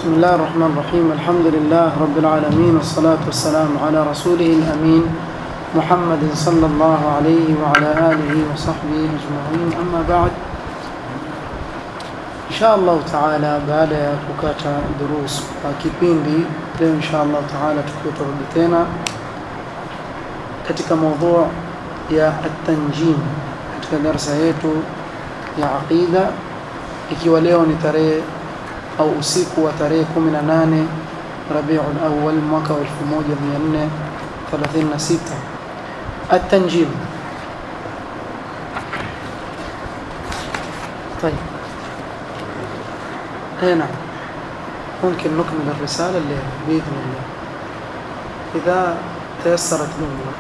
بسم الله الرحمن الرحيم الحمد لله رب العالمين والصلاة والسلام على رسوله الأمين محمد صلى الله عليه وعلى آله وصحبه أجمعين أما بعد إن شاء الله تعالى baada ya kukata durus kwa kipindi leo insha Allah taala tukiwa turudi tena katika mada ya at-tanjim katika darasa yetu ya aqida ikiwa leo ni tarehe au usiku wa tarehe 18 Rabiul Awwal mwaka wa 1436 التنجيم طيب اي نعم ممكن نكمل الرسالة الليلة بإذن الله إذا تيسرت الأمور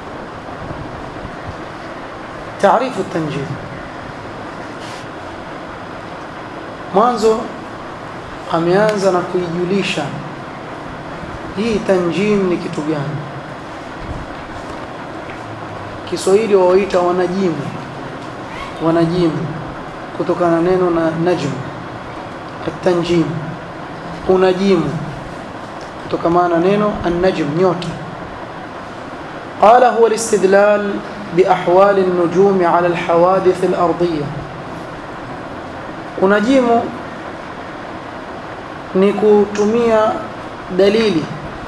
تعريف التنجيم mwanzo ameanza na kuijulisha hii tanjim ni kitu gani Kiswahili wawaita wanajimu wanajimu kutokana na neno na najm at-tanjim unajimu kutokana na neno an-najm nyota قال هو الاستدلال بأحوال النجوم على الحوادث الأرضية unajimu ni kutumia dalili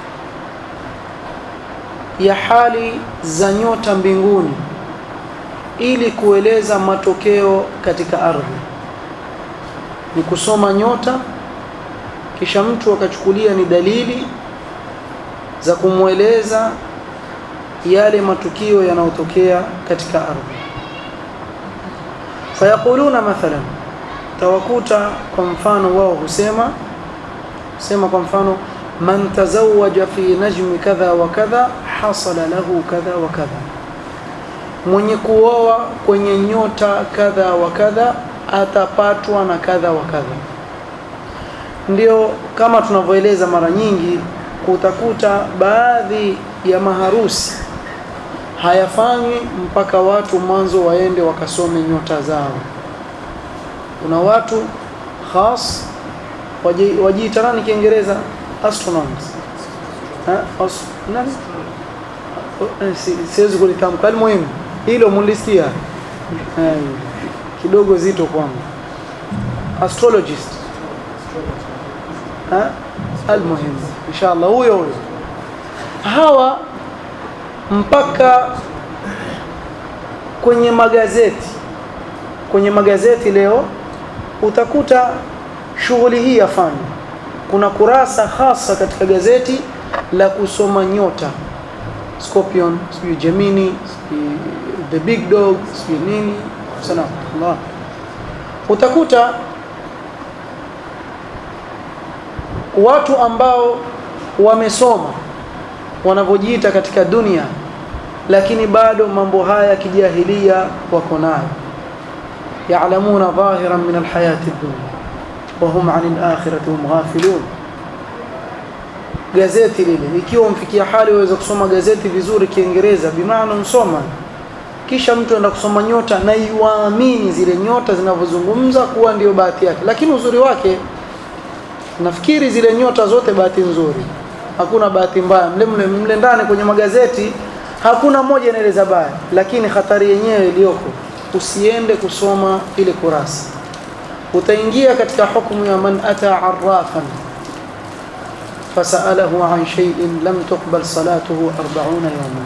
ya hali za nyota mbinguni ili kueleza matokeo katika ardhi ni kusoma nyota kisha mtu akachukulia ni dalili za kumweleza yale matukio yanayotokea katika ardhi fayaquluna mathalan tawakuta kwa mfano wao husema sema kwa mfano man tazawaja fi najmi kadha wa kadha hasala lahu kadha wa kadha mwenye kuoa kwenye nyota kadha wa kadha atapatwa na kadha wa kadha ndio kama tunavyoeleza mara nyingi kutakuta baadhi ya maharusi hayafanywi mpaka watu mwanzo waende wakasome nyota zao kuna watu khas wajiita nani kiingereza astronomers ha As, nani siwezi kulitamka almuhimu hilo mulisikia kidogo zito kwangu astrologist ha almuhimu inshallah huyo huyo hawa mpaka kwenye magazeti kwenye magazeti leo utakuta shughuli hii yafanywa kuna kurasa hasa katika gazeti la kusoma nyota Scorpion sijui Gemini sijui the big dog sijui nini sana Allah utakuta watu ambao wamesoma wanavyojiita katika dunia lakini bado mambo haya kijahilia wako nayo يعلمون ظاهرا من الحياة الدنيا وهم عن الآخرة هم غافلون gazeti lile ikiwa mfikia hali waweza kusoma gazeti vizuri kiingereza bimaana msoma kisha mtu anaenda kusoma nyota na iwaamini zile nyota zinavyozungumza kuwa ndio bahati yake lakini uzuri wake nafikiri zile nyota zote bahati nzuri hakuna bahati mbaya mle mle, mle ndani kwenye magazeti hakuna moja inaeleza baya lakini hatari yenyewe iliyoko usiende kusoma ile kurasa utaingia katika hukumu ya man ata arrafan fasalahu an shay'in lam tuqbal salatuhu 40 yawman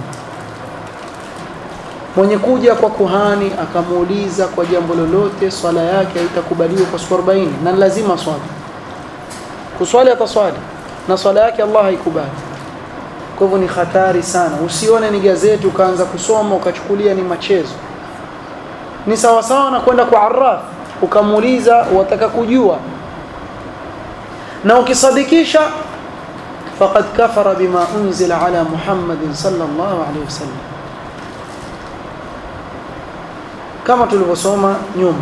mwenye kuja kwa kuhani akamuuliza kwa jambo lolote swala yake haitakubaliwa kwa siku 40 na lazima swali kuswali ataswali na swala yake Allah haikubali kwa hivyo ni hatari sana usione ni gazeti ukaanza kusoma ukachukulia ni machezo ni sawa sawa na kwenda kwa arraf ukamuuliza wataka kujua na ukisadikisha faqad kafara bima unzila ala Muhammadin sallallahu alaihi wasallam kama tulivyosoma nyuma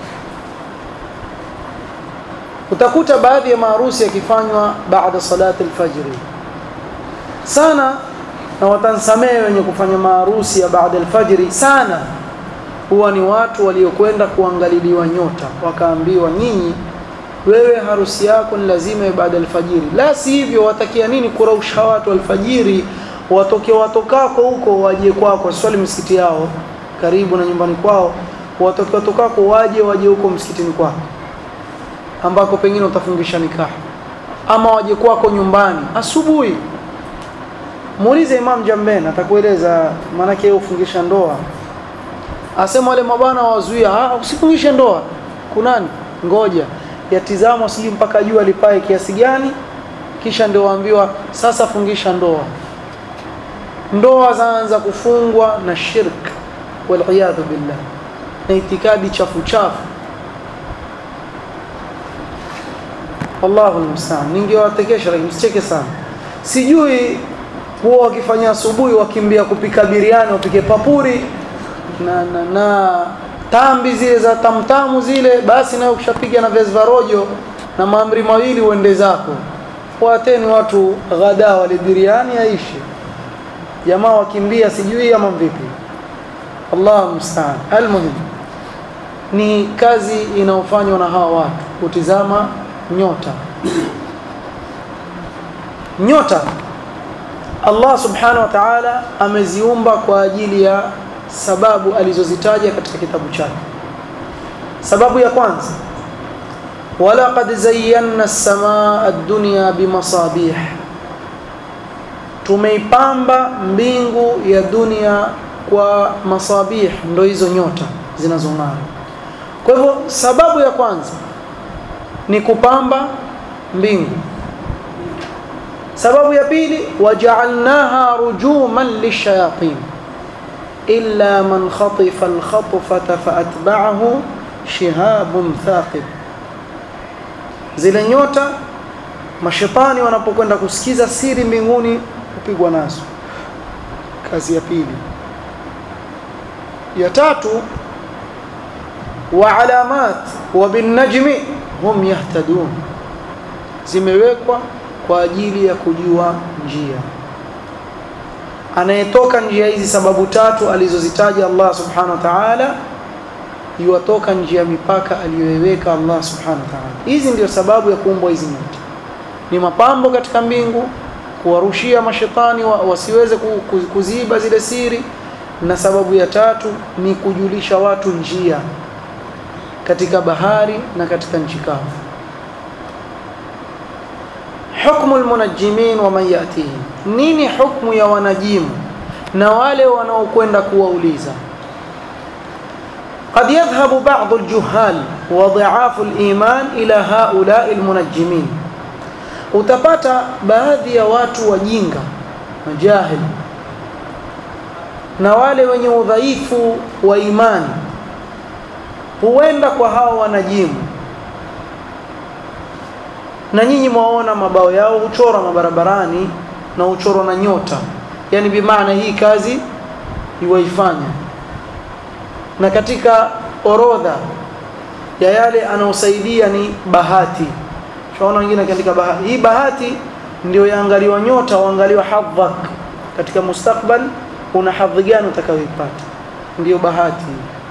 utakuta baadhi ya maharusi yakifanywa baada salati alfajr sana na watansamehe wenye kufanya maharusi ya baada alfajri sana huwa ni watu waliokwenda kuangaliliwa nyota wakaambiwa nyinyi wewe harusi yako ni lazima baada alfajiri la si hivyo watakia nini kurausha watu alfajiri watoke watokako huko waje kwako swali msikiti yao karibu na nyumbani kwao watoke watokako waje waje huko msikitini kwako ambako pengine utafungisha nikaha ama waje kwako nyumbani asubuhi muulize Imam Jamben atakueleza maanake yeye ufungisha ndoa asema wale mabwana wazuia ah usifungishe ndoa kunani ngoja yatizama sijui mpaka jua lipae kiasi gani kisha ndio waambiwa sasa fungisha ndoa ndoa zaanza kufungwa na shirk waliyadhu billah na itikadi chafu chafu Allahu almusta'an ningewatekesha lakini msicheke sana sijui huwa wakifanya asubuhi wakimbia kupika biriani wapike papuri na, na, na tambi zile za tamtamu zile basi nayo ukishapiga na viazi vya rojo na maamri mawili uende zako fuateni watu ghada wale biriani aishi jamaa wakimbia sijui ama vipi Allah mstaan almuhim ni kazi inayofanywa na hawa watu kutizama nyota nyota Allah subhanahu wa ta'ala ameziumba kwa ajili ya sababu alizozitaja katika kitabu chake sababu ya kwanza walaqad zayyana as-samaa ad-dunya bimasabih tumeipamba mbingu ya dunia kwa masabih ndo hizo nyota zinazong'ara kwa hivyo sababu ya kwanza ni kupamba mbingu sababu ya pili waja'alnaha rujuman lishayatin illa man khatifa al-khatfata faatba'ahu shihabun thaqib zile nyota mashetani wanapokwenda kusikiza siri mbinguni kupigwa nazo kazi ya pili ya tatu wa alamat wa bin najmi hum yahtadun zimewekwa kwa ajili ya kujua njia anayetoka njia hizi sababu tatu alizozitaja Allah subhanahu wa ta'ala yuwatoka njia mipaka aliyoiweka Allah subhanahu wa ta'ala hizi ndio sababu ya kuumbwa hizi nyota ni mapambo katika mbingu kuwarushia mashetani wa, wasiweze kuziba zile siri na sababu ya tatu ni kujulisha watu njia katika bahari na katika nchi kavu hukmu almunajjimin wa man yatihim nini hukmu ya wanajimu na wale wanaokwenda kuwauliza قد يذهب بعض الجهال وضعاف الإيمان إلى هؤلاء المنجمين utapata baadhi ya watu wajinga majahil na wale wenye udhaifu wa imani huenda kwa hao wanajimu na nyinyi mwaona mabao yao huchora mabarabarani na huchorwa na nyota yani bimaana hii kazi iwaifanya na katika orodha ya yale anaosaidia ni bahati tunaona wengine akiandika bahati hii bahati ndio yaangaliwa nyota waangaliwa hadhak katika mustakbal una hadhi gani utakayoipata ndio bahati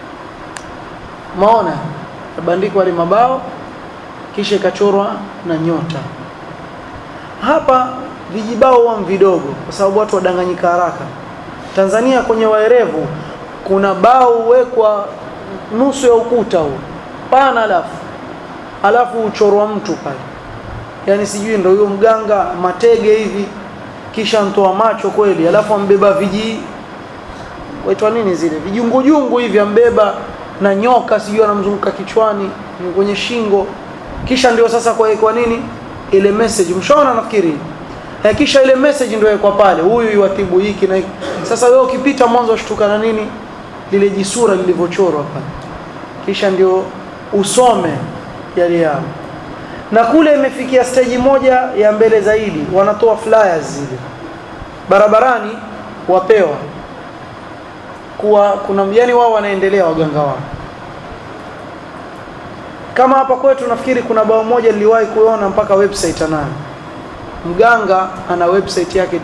maona tabandikwa wale mabao kisha ikachorwa na nyota hapa vijibao huwa vidogo kwa sababu watu wadanganyika haraka Tanzania kwenye waerevu kuna bao huwekwa nusu ya ukuta huo pana alafu alafu uchorwa mtu pale yani sijui ndio huyo mganga matege hivi kisha mtoa macho kweli alafu ambeba viji waitwa nini zile vijungujungu hivi ambeba na nyoka sijui anamzunguka kichwani kwenye shingo kisha ndio sasa kwa kwa nini ile message mshaona nafikiri eh, kisha ile message ndio kwa pale huyu yuatibu hiki na hiki sasa wewe ukipita mwanzo ushtuka na nini lile jisura lilivyochorwa pale kisha ndio usome yale yao na kule imefikia stage moja ya mbele zaidi wanatoa flyers zile barabarani wapewa kuwa kuna yani wao wanaendelea waganga wao kama hapa kwetu nafikiri kuna bao moja niliwahi kuona mpaka website anayo mganga ana website yake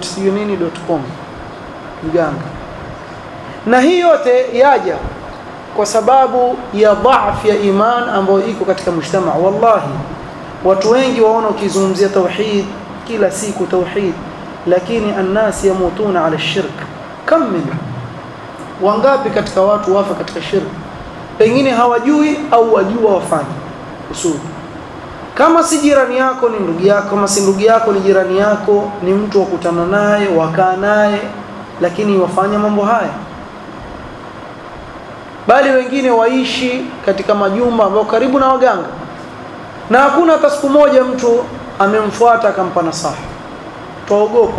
www.nini.com mganga na hii yote yaja kwa sababu ya dhaaf ya iman ambayo iko katika mujtama wallahi watu wengi waona ukizungumzia tauhid kila siku tauhid lakini annas yamutuna ala shirk kam min wangapi katika watu wafa katika shirk pengine hawajui au wajua wafanye usuli kama si jirani yako ni ndugu yako kama si ndugu yako ni jirani yako ni mtu wakutana naye wakaa naye lakini wafanya mambo haya bali wengine waishi katika majumba ambayo karibu na waganga na hakuna hata siku moja mtu amemfuata akampa nasaha twaogopa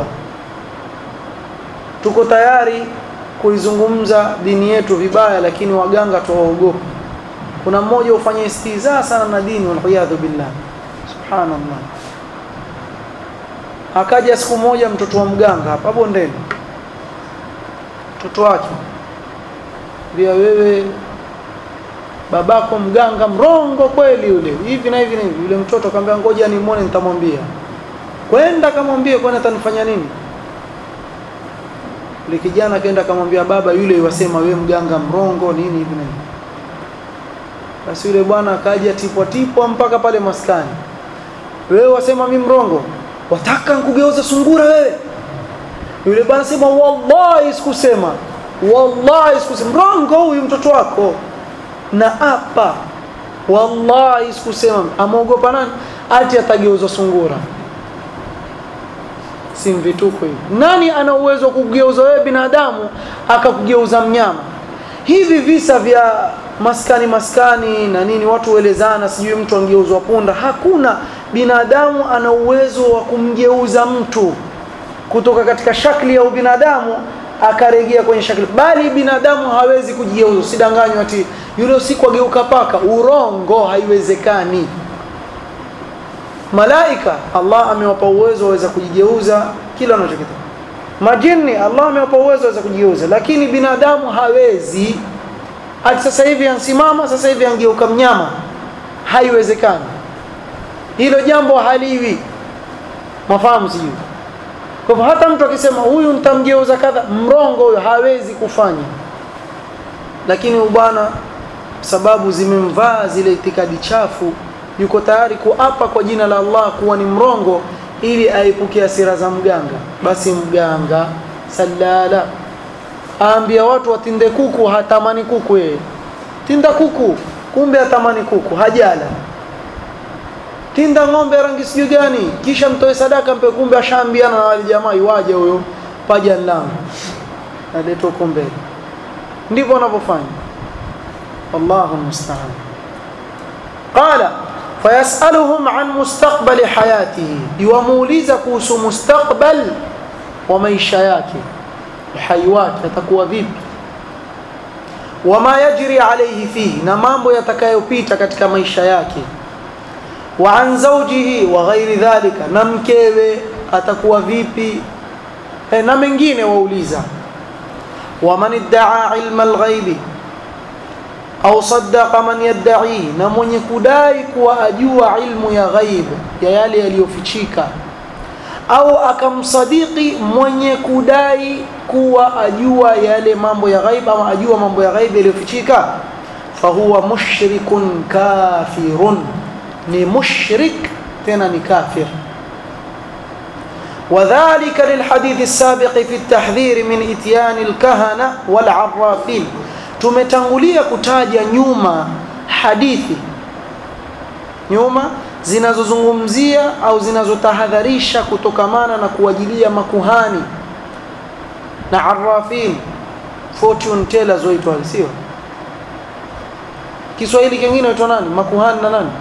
tuko tayari kuizungumza dini yetu vibaya lakini waganga twawaogopa kuna mmoja ufanya istizaa sana na dini waliyadhu billah subhanallah akaja siku moja mtoto wa mganga hapa bondeni mtoto wake bia wewe babako mganga mrongo kweli yule hivi na hivi na hivi yule mtoto akamwambia ngoja nimuone nitamwambia kwenda kamwambie kwani atanifanya nini yule kijana kaenda akamwambia baba yule wasema we mganga mrongo nini hivi na hivi basi yule bwana akaja tipwa tipwa mpaka pale maskani wewe wasema mimi mrongo wataka nkugeuza sungura wewe yule bwana sema wallahi sikusema wallahi sikusema mrongo huyu mtoto wako na apa wallahi sikusema ameogopa nani ati atageuzwa sungura si vituko hivi nani ana uwezo wa kugeuza wewe binadamu akakugeuza mnyama hivi visa vya maskani maskani na nini watu huelezana sijui mtu angeuzwa punda hakuna binadamu ana uwezo wa kumgeuza mtu kutoka katika shakli ya ubinadamu akarejea kwenye shakli bali binadamu hawezi kujigeuza usidanganywe ati yule usiku ageuka paka urongo haiwezekani malaika Allah amewapa uwezo waweza kujigeuza kila anachokitaka majini Allah amewapa uwezo waweza kujigeuza lakini binadamu hawezi ati sasa hivi ansimama sasa hivi angeuka mnyama haiwezekani hilo jambo haliwi mafahamu sijui kwa hivyo hata mtu akisema huyu nitamgeuza kadha mrongo huyo hawezi kufanya lakini bwana sababu zimemvaa zile itikadi chafu yuko tayari kuapa kwa jina la Allah kuwa ni mrongo ili aepuke hasira za mganga basi mganga salala aambia watu watinde kuku hatamani kuku yeye tinda kuku kumbe hatamani kuku hajala tinda ng'ombe rangi sijui gani kisha mtoe sadaka mpe kumbe ashaambiana na wale jamaa iwaje huyo paja langu aletwa kumbe ndivyo wanavyofanya wallahu musta'an qala fayasaluhum an mustaqbali hayatihi yuwamuuliza kuhusu mustakbal wa maisha yake uhai wake atakuwa vipi wama yajri alayhi fihi na mambo yatakayopita katika maisha yake wa an zawjihi wa ghairi dhalika na mkewe atakuwa vipi e, na mengine wauliza waman iddaa ilma alghaibi au saddaqa man yadda'ihi na mwenye kudai kuwa ajua ilmu ya ghaib ya yale yaliyofichika au akamsadiki mwenye kudai kuwa ajua yale mambo ya ghaib ama ajua mambo ya ghaib yaliyofichika fahuwa mushrikun kafirun ni mushrik tena ni kafir وذلك للحديث السابق في التحذير من اتيان الكهنة والعرافين tumetangulia kutaja nyuma hadithi nyuma zinazozungumzia au zinazotahadharisha kutokamana na kuwajilia makuhani na arrafin fortune tellers waitwa sio Kiswahili kingine waitwa nani makuhani na nani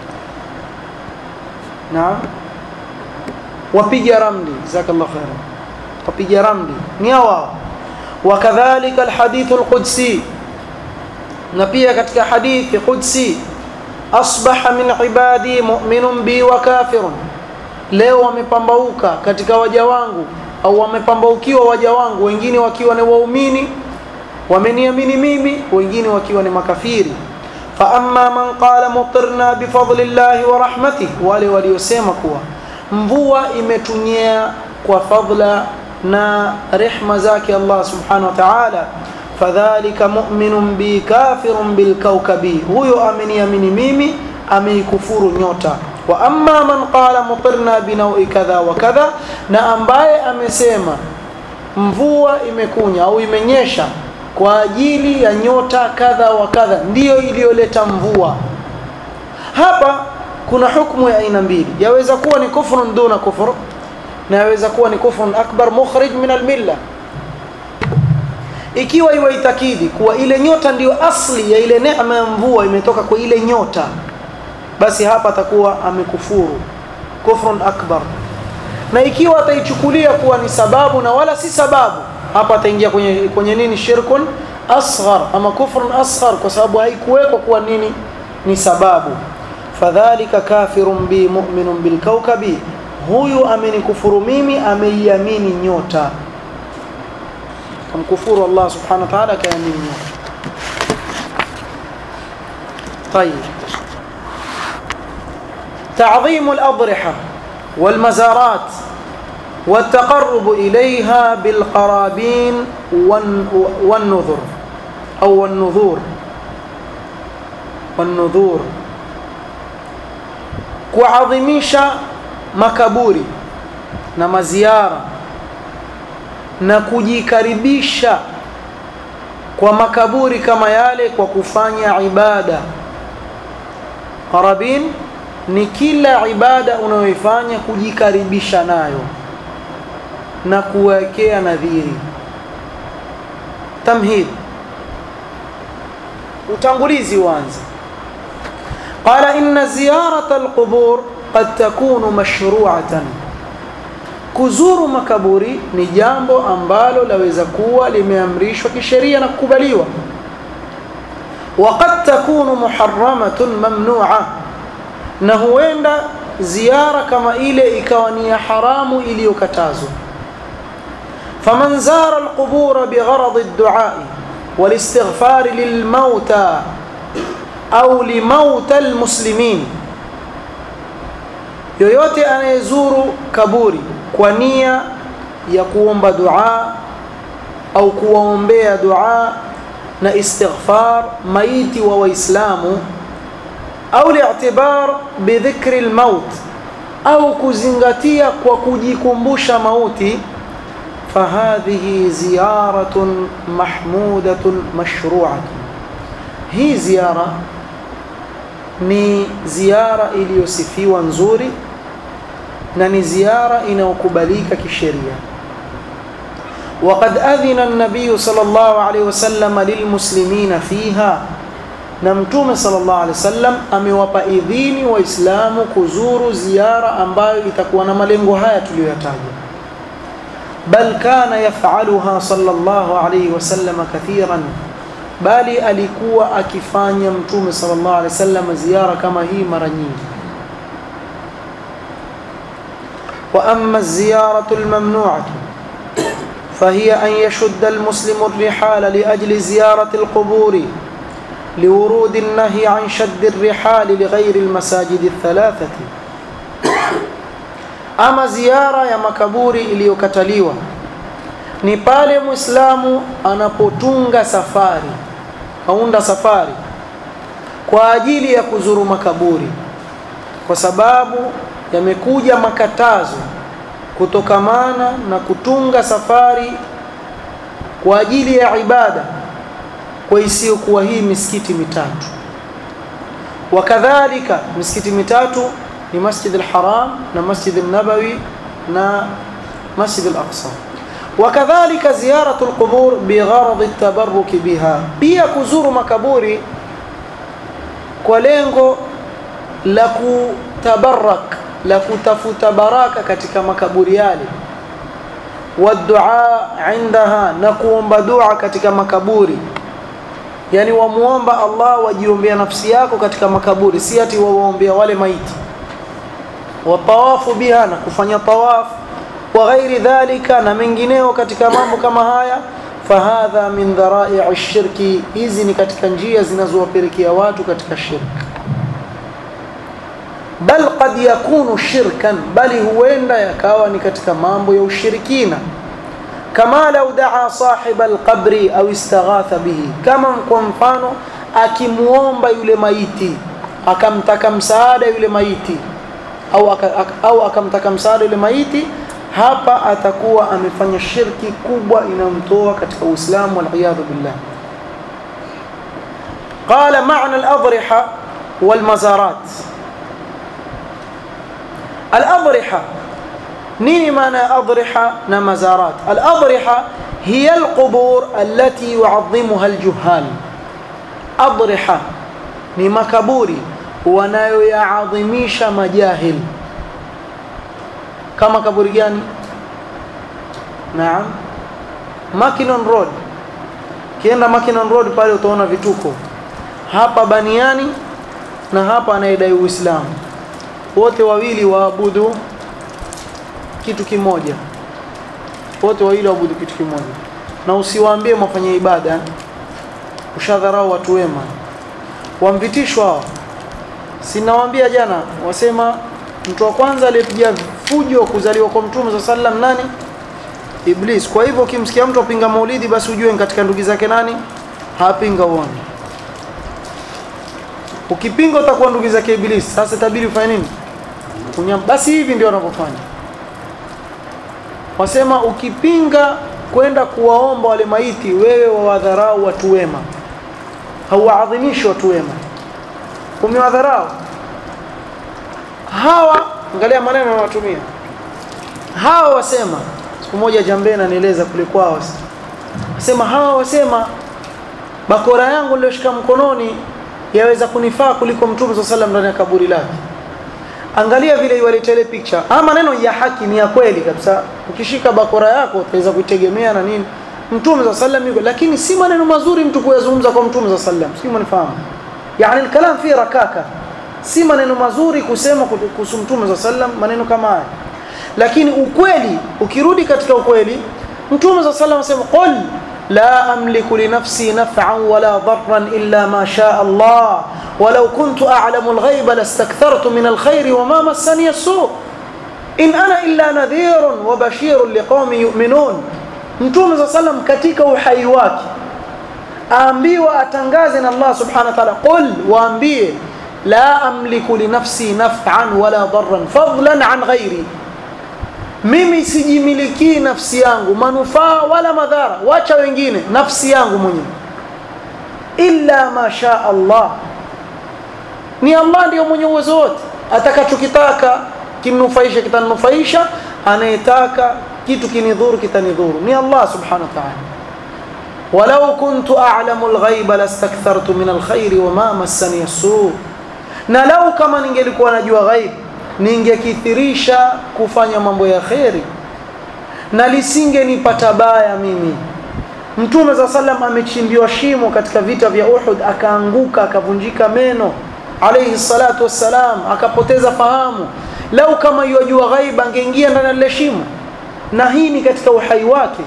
naam wapiga ramli jazakallahu khairan wapiga ramli ni hawa wakadhalika alhadith alqudsi na pia katika hadithi qudsi asbaha min ibadi mu'minun bi wa kafirun leo wamepambauka katika waja wangu au wamepambaukiwa waja wangu wengine wakiwa ni waumini wameniamini mimi wengine wakiwa ni makafiri fa amma man qala mutirna bifadlillahi wa rahmatihi wale waliosema kuwa mvua imetunyea kwa fadla na rehma zake Allah subhanahu wa ta'ala fadhalika mu'minun bi kafirun bil kawkabi huyo ameniamini mimi ameikufuru nyota wa amma man qala mutirna binawi kadha wa kadha na ambaye amesema mvua imekunya au imenyesha kwa ajili ya nyota kadha wa kadha ndiyo iliyoleta mvua hapa kuna hukumu ya aina mbili yaweza kuwa ni kufrun duna kufr na yaweza kuwa ni kufrun akbar mukhrij min almilla ikiwa iwaitakidi kuwa ile nyota ndiyo asli ya ile neema ya mvua imetoka kwa ile nyota basi hapa atakuwa amekufuru kufrun akbar na ikiwa ataichukulia kuwa ni sababu na wala si sababu hapa ataingia kwenye kwenye nini shirkun asghar ama kufrun asghar kwa sababu haikuwekwa kuwa nini ni sababu fadhalika kafirun bi mu'minun bil kawkabi huyu amenikufuru mimi ameiamini nyota kamkufuru Allah subhanahu wa ta'ala kaamini nyota طيب تعظيم الأضرحة والمزارات والتقرب إليها بالقرابين والنذر أو النذور والنذور kuadhimisha makaburi na maziara na kujikaribisha kwa makaburi kama yale kwa kufanya ibada qarabin ni kila ibada unayoifanya kujikaribisha nayo na kuwekea nadhiri tamhid utangulizi uanze qala inna ziyarata alqubur qad takunu mashru'atan kuzuru makaburi ni jambo ambalo laweza kuwa limeamrishwa kisheria na kukubaliwa وقد تكون محرمة ممنوعة na huenda ziara kama ile ikawa ni ya haramu iliyokatazwa faman zara alqubur bigharad ad-du'a walistighfar lilmauta au limauta almuslimin yoyote anayezuru kaburi kwa nia ya kuomba dua au kuwaombea dua na istighfar maiti wa waislamu au li'tibar bidhikri almaut au kuzingatia kwa kujikumbusha mauti fahadhihi ziyaratun mahmudatun mashru'atun hii ziara ni ziara iliyosifiwa nzuri na ni ziara inayokubalika kisheria وقد أذن النبي صلى الله عليه وسلم للمسلمين فيها na mtume sallallahu alaihi wasallam amewapa idhini waislamu kuzuru ziara ambayo itakuwa na malengo haya tuliyoyataja bal kana yaf'aluha sallallahu alaihi wasallam kathiran bali alikuwa akifanya mtume sallallahu alaihi wasallam ziara kama hii mara nyingi wa amma az-ziyaratu al-mamnu'atu فهي أن يشد المسلم الرحال لأجل زيارة القبور لورود النهي عن شد الرحال لغير المساجد الثلاثة ama ziara ya makaburi iliyokataliwa ni pale muislamu anapotunga safari kaunda safari kwa ajili ya kuzuru makaburi kwa sababu yamekuja makatazo kutokamana na kutunga safari kwa ajili ya ibada kwa isiyokuwa hii misikiti mitatu wakadhalika misikiti mitatu ni Masjid al-Haram na Masjid al-Nabawi na Masjid al-Aqsa wakadhalika ziyaratu al-qubur bigharad at-tabarruk biha pia kuzuru makaburi kwa lengo la kutabarak la kutafuta baraka katika makaburi yale wadua indaha na kuomba dua katika makaburi yani wamuomba Allah wajiombea nafsi yako katika makaburi si ati wawaombea wale maiti watawafu biha na kufanya tawaf wa ghairi dhalika na mengineo katika mambo kama haya fahadha min dhara'i shirki hizi ni katika njia zinazowapelekea watu katika shirki bal qad yakunu shirkan bali huenda yakawa ni katika mambo ya ushirikina kama lau daa sahiba alqabri au istaghatha bihi kama kwa mfano akimuomba yule maiti akamtaka msaada yule maiti au, aka, au akamtaka msaada yule maiti hapa atakuwa amefanya shirki kubwa inamtoa katika Uislamu waliyadhu billah قال معنى الأضرحة والمزارات الأضرحة نيني معنى أضرحة نمزارات الأضرحة هي القبور التي يعظمها الجهال أضرحة ni makaburi wanayoyaadhimisha majahil kama kaburi gani naam Mackinnon Road kienda Mackinnon Road pale utaona vituko hapa baniani na hapa anayedai Uislamu wote wawili waabudu kitu kimoja wote wawili waabudu kitu kimoja na usiwaambie mwafanye ibada ushadharau watu wema wamvitishwa hao sinawaambia jana wasema mtu wa kwanza aliyepiga fujo kuzaliwa kwa mtume za sallam nani iblis kwa hivyo ukimsikia mtu apinga maulidi basi ujue katika ndugu zake nani hapinga uone ukipinga utakuwa ndugu zake iblis sasa tabiri ufanye nini Unyam. basi hivi ndio wanavyofanya wasema ukipinga kwenda kuwaomba wale maiti wewe wawadharau watu wema hauwaadhimishi watu wema umewadharau hawa angalia maneno wanayotumia hawa wasema siku moja jambeni anieleza kule kwao wasema hawa wasema bakora yangu niliyoshika mkononi yaweza kunifaa kuliko mtume swalla sallam ndani ya kaburi lake angalia vile iwaleta ile picture ama maneno ya haki ni ya kweli kabisa ukishika bakora yako utaweza kuitegemea na nini mtume swalla sallam yuko lakini si maneno mazuri mtu kuyazungumza kwa mtume swalla sallam si mnifahamu yani الكلام fi rakaka si maneno mazuri kusema kuhusu mtume swalla sallam maneno kama haya lakini ukweli ukirudi katika ukweli mtume swalla sallam asema qul لا أملك لنفسي نفعا ولا ضرا إلا ما شاء الله ولو كنت أعلم الغيب لاستكثرت من الخير وما مسني السوء إن أنا إلا نذير وبشير لقوم يؤمنون Mtume صلى الله عليه وسلم katika uhai wake aambiwa atangaze na Allah subhanahu wa ta'ala qul waambie la amliku li nafsi naf'an wala darran fadlan an ghairi mimi sijimilikii nafsi yangu manufaa wala madhara wacha wengine nafsi yangu mwenyewe illa ma sha Allah ni Allah ndiyo mwenye uwezo wote atakachokitaka kinufaisha kitanufaisha anayetaka kitu kinidhuru kitanidhuru ni Allah subhanahu wa ta'ala walau kuntu a'lamu al-ghaiba lastakthartu min al-khairi wama massani as-su na lau kama ningelikuwa najua ghaib ningekithirisha kufanya mambo ya kheri na lisingenipata baya mimi mtume za sallam amechimbiwa shimo katika vita vya Uhud akaanguka akavunjika meno alayhi salatu wassalam akapoteza fahamu lau kama yajua ghaiba angeingia ndani ya lile shimo na hii ni katika uhai wake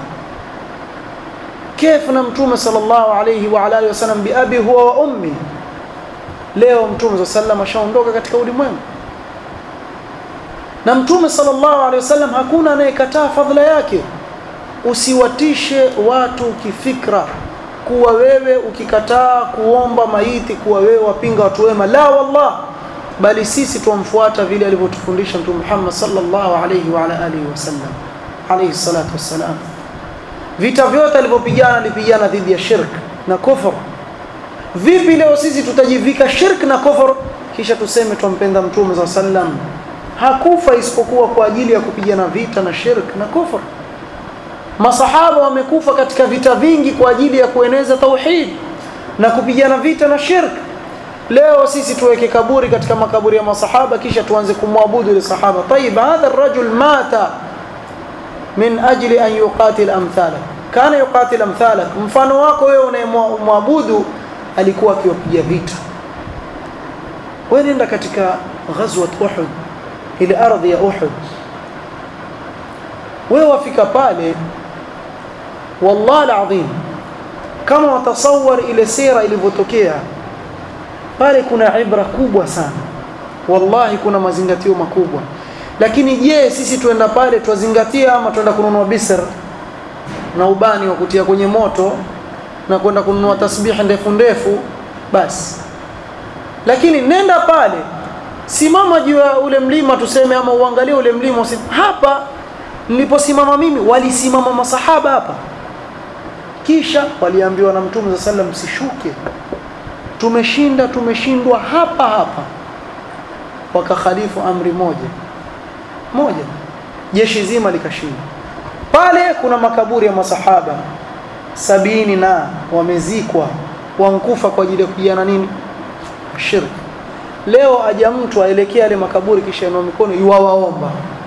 كيف na mtume sallallahu alayhi wa alihi wasallam bi abi huwa wa ummi leo mtume sallallahu ashaondoka katika ulimwengu na mtume sallallahu alaihi wasallam hakuna anayekataa fadhila yake usiwatishe watu kifikra kuwa wewe ukikataa kuomba maiti kuwa wewe wapinga watu wema la wallah bali sisi tumfuata vile alivyotufundisha mtume Muhammad sallallahu alaihi wa ala alihi wasallam alayhi salatu wassalam vita vyote alivyopigana alipigana dhidi ya shirk na kufur vipi leo sisi tutajivika shirk na kufur kisha tuseme tumpenda mtume sallallahu alaihi wasallam hakufa isipokuwa kwa ajili ya kupigana vita na shirk na kufur masahaba wamekufa katika vita vingi kwa ajili ya kueneza tauhid na kupigana vita na shirk leo sisi tuweke kaburi katika makaburi ya masahaba kisha tuanze kumwabudu ile sahaba طيب هذا الرجل مات من اجل ان يقاتل امثالك kana yuqatil amthalak mfano wako wewe unayemwabudu alikuwa akiwapiga vita wewe nenda katika ghazwat uhud ile ardhi ya Uhud wewe wafika pale wallahi alazim kama watasawar ile sira ilivyotokea pale kuna ibra kubwa sana wallahi kuna mazingatio makubwa lakini je sisi tuenda pale tuwazingatia ama tuenda kununua bisr na ubani wa kutia kwenye moto na kwenda kununua tasbihi ndefu ndefu basi lakini nenda pale simama juu ya ule mlima tuseme ama uangalie ule mlima useme, hapa niliposimama mimi walisimama masahaba hapa kisha waliambiwa na mtume saa sallam msishuke tumeshinda tumeshindwa hapa hapa wakakhalifu amri moja moja jeshi zima likashinda pale kuna makaburi ya masahaba sabini na wamezikwa wankufa kwa ajili ya kupigana nini shirki leo aja mtu aelekea yale makaburi kisha inua mikono yuwawaomba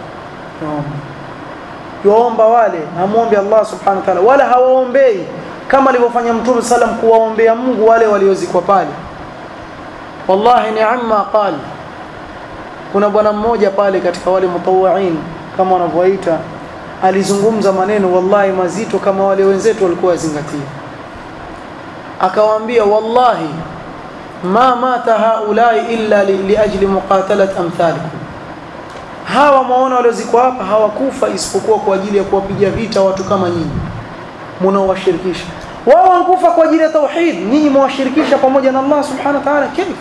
yuwaomba wale amwombe Allah subhanahu wa ta'ala wala hawaombei kama alivyofanya mtume sallam kuwaombea Mungu wale waliozikwa pale wallahi ni amma qala kuna bwana mmoja pale katika wale mutawain kama wanavyoita alizungumza maneno wallahi mazito kama wale wenzetu walikuwa wazingatia akawaambia wallahi ma mata haulai illa li, liajli muqatalat amthalikum hawa maona waliozikwa hapa hawakufa isipokuwa kwa ajili ya kuwapiga vita watu kama nyinyi mnaowashirikisha wao wankufa kwa ajili ya tauhid nyinyi mwashirikisha pamoja na Allah subhanahu wa ta'ala kaifa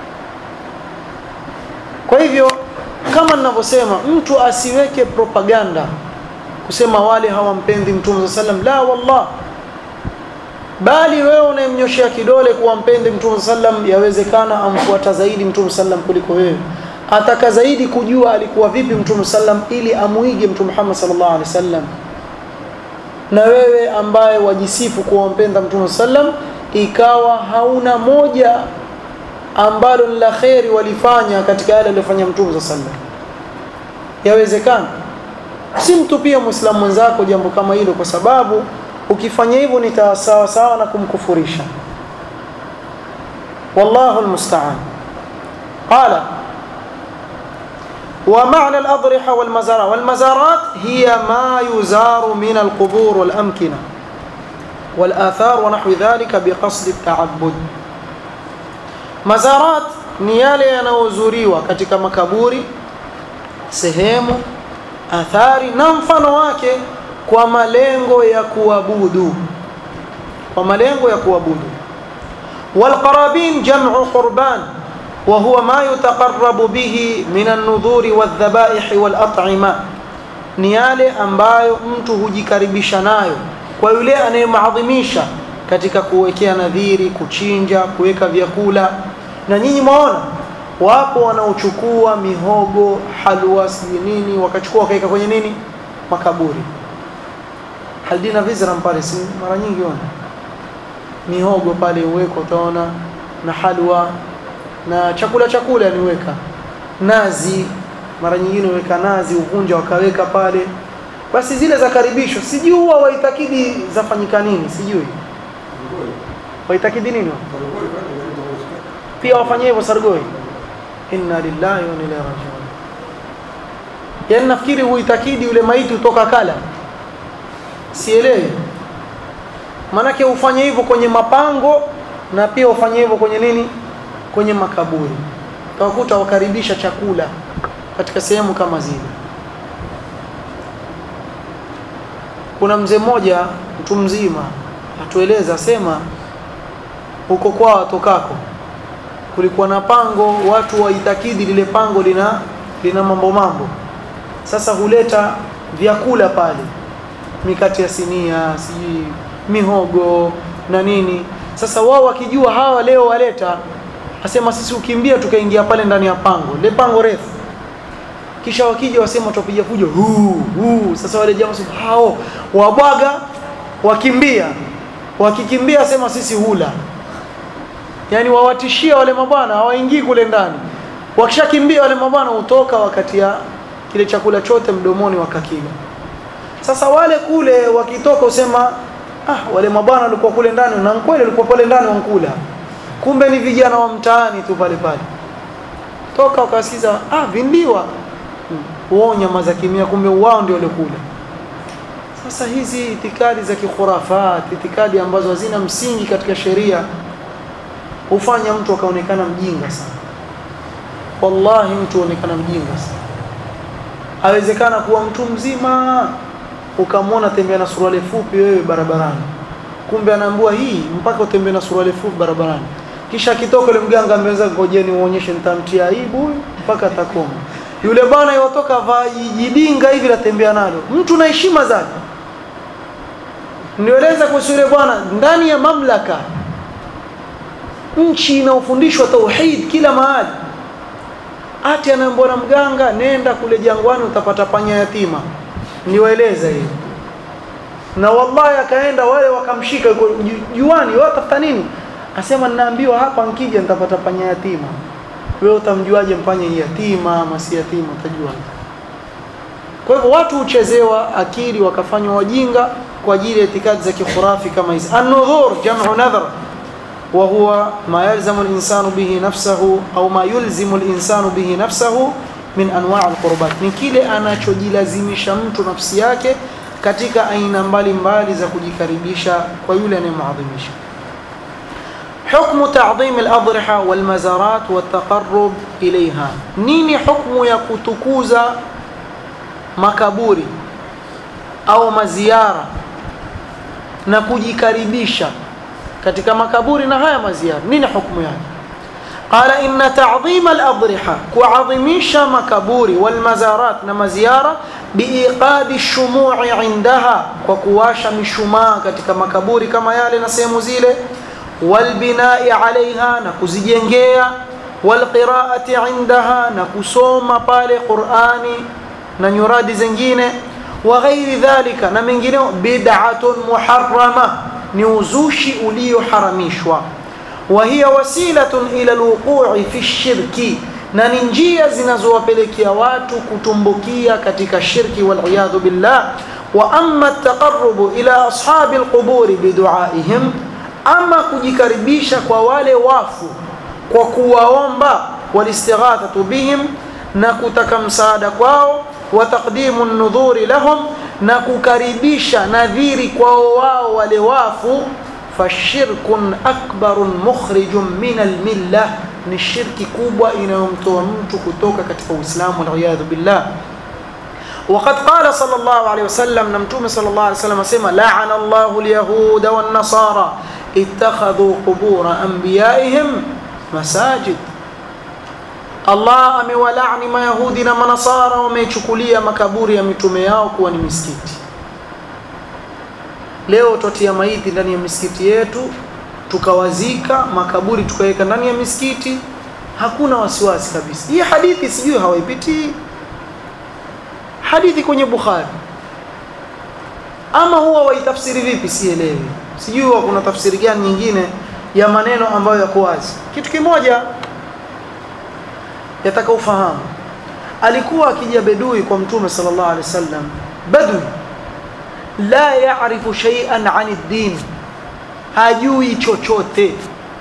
kwa hivyo kama ninavyosema mtu asiweke propaganda kusema wale hawampendi mtume sallam la wallah bali wewe unayemnyoshea kidole kuwa mpendi mtume sallam yawezekana amfuata zaidi mtume sallam kuliko wewe ataka zaidi kujua alikuwa vipi mtume sallam ili amuige mtume Muhammad sallallahu alaihi wasallam na wewe ambaye wajisifu kuwa mpenda mtume sallam ikawa hauna moja ambalo ni la kheri walifanya katika yale aliyofanya mtume sallam yawezekana si mtu pia muislamu mwenzako jambo kama hilo kwa sababu ukifanya hivyo ni sawa sawa na kumkufurisha wallahu almusta'an qala ومعنى الأضرحة والمزارات والمزارات هي ما يزار من القبور والأمكنة والآثار ونحو ذلك بقصد التعبد مزارات ni yale yanayozuriwa katika makaburi sehemu athari na mfano wake kwa malengo ya kuabudu kwa malengo ya kuabudu walqarabin jam'u qurban wa huwa ma yutaqarrabu bihi min an-nudhur wadh-dhabaih wal-at'ima ni yale ambayo mtu hujikaribisha nayo kwa yule anayemaadhimisha katika kuwekea nadhiri kuchinja kuweka vyakula na nyinyi mwaona wapo wanaochukua mihogo halwa sijui nini wakachukua wakaweka kwenye nini makaburi haldina vizram pale si mara nyingi ona mihogo pale uweko utaona na halwa na chakula chakula niweka nazi mara nyingine uweka nazi uvunja wakaweka pale basi zile za karibisho sijui huwa waitakidi zafanyika nini sijui waitakidi nini pia wafanyie hivyo sargoi inna lillahi wa inna ilaihi rajiun yaani nafikiri huitakidi yule maiti utoka kala sielewi manake ufanye hivyo kwenye mapango na pia ufanye hivyo kwenye nini kwenye makaburi utakuta wakaribisha chakula katika sehemu kama zile kuna mzee mmoja mtu mzima atueleza sema huko kwao atokako kulikuwa na pango watu waitakidi lile pango lina lina mambo mambo sasa huleta vyakula pale mikate ya sinia sijui mihogo na nini sasa wao wakijua hawa leo waleta asema sisi ukimbia tukaingia pale ndani ya pango le pango refu kisha wakija wasema tupiga fujo huu huu sasa wale jamaa hao wabwaga wakimbia wakikimbia sema sisi hula yani wawatishia wale mabwana hawaingii kule ndani wakishakimbia wale mabwana hutoka wakati ya kile chakula chote mdomoni wakakila sasa wale kule wakitoka usema ah wale mabwana walikuwa kule ndani na kweli walikuwa pale ndani wankula kumbe ni vijana wa mtaani tu pale pale toka wakasikiza ah vindiwa wao nyama za kimia kumbe wao ndio walikula sasa hizi itikadi za kikhurafat itikadi ambazo hazina msingi katika sheria hufanya mtu akaonekana mjinga sana wallahi mtu aonekana mjinga sana awezekana kuwa mtu mzima ukamwona tembea na suruali fupi wewe barabarani kumbe anaambua hii mpaka utembee na suruali fupi barabarani kisha akitoka yule mganga ameweza ngojeni uonyeshe nitamtia aibu huyu mpaka atakoma yule bwana yotoka vaa jidinga hivi latembea nalo mtu na heshima zake nieleza kuhusu yule bwana ndani ya mamlaka nchi inaofundishwa tauhid kila mahali ati anaambiwa na mganga nenda kule jangwani utapata panya yatima niwaeleza hiyo na wallahi akaenda wale wakamshika yuko ju- juani watafuta nini asema ninaambiwa hapa nkija nitapata panya yatima wewe utamjuaje mpanya yatima ama si yatima utajua kwa hivyo watu huchezewa akili wakafanywa wajinga kwa ajili ya itikadi za kikhurafi kama hizi an-nudhur jam'u nadhar wa huwa ma yalzamu al-insanu bihi nafsahu au ma yulzimu al-insanu bihi nafsahu min anwa' al-qurbat ni kile anachojilazimisha mtu nafsi yake katika aina mbalimbali za kujikaribisha kwa yule anayemuadhimisha حكم تعظيم الأضرحة والمزارات والتقرب إليها نيني حكم يكتكوزا makaburi au maziara na kujikaribisha katika makaburi na haya maziara nini hukumu yake qala inna ta'dhim al-adriha kuadhimisha makaburi wal mazarat na maziara biiqadi shumu'i indaha kwa kuwasha mishumaa katika makaburi kama yale na sehemu zile wal bina'i alaiha na kuzijengea wal qira'ati indaha na kusoma pale Qur'ani na nyuradi zingine wa ghairi dhalika na mengineo bid'atun muharrama ni uzushi ulioharamishwa wa hiya wasilatun ila alwuqu'i fi shirki na ni njia zinazowapelekea watu kutumbukia katika shirki wal iyadhu billah wa amma at-taqarrub ila ashabi alquburi bidu'aihim ama kujikaribisha kwa wale wafu kwa kuwaomba walistighathatu bihim na kutaka msaada kwao wa taqdimu an-nudhuri lahum na kukaribisha nadhiri kwao wao wale wafu fashirkun akbarun mukhrijun min al-millah ni shirki kubwa inayomtoa mtu kutoka katika Uislamu wal billah وقد قال صلى الله عليه وسلم نمتوم صلى الله عليه وسلم سيما لعن الله اليهود والنصارى اتخذوا قبور أنبيائهم مساجد Allah amewalaani mayahudi na manasara wamechukulia makaburi ya mitume yao kuwa ni misikiti leo twatia maiti ndani ya misikiti yetu tukawazika makaburi tukaweka ndani ya misikiti hakuna wasiwasi kabisa hii hadithi sijui hawaipitii hadithi kwenye bukhari ama huwa waitafsiri vipi sielewi sijui huwa kuna tafsiri gani nyingine ya maneno ambayo yako wazi kitu kimoja yataka ufahamu alikuwa akija bedui kwa mtume sallallahu alaihi wasallam badui la yaarifu shay'an 'ani ad-din hajui chochote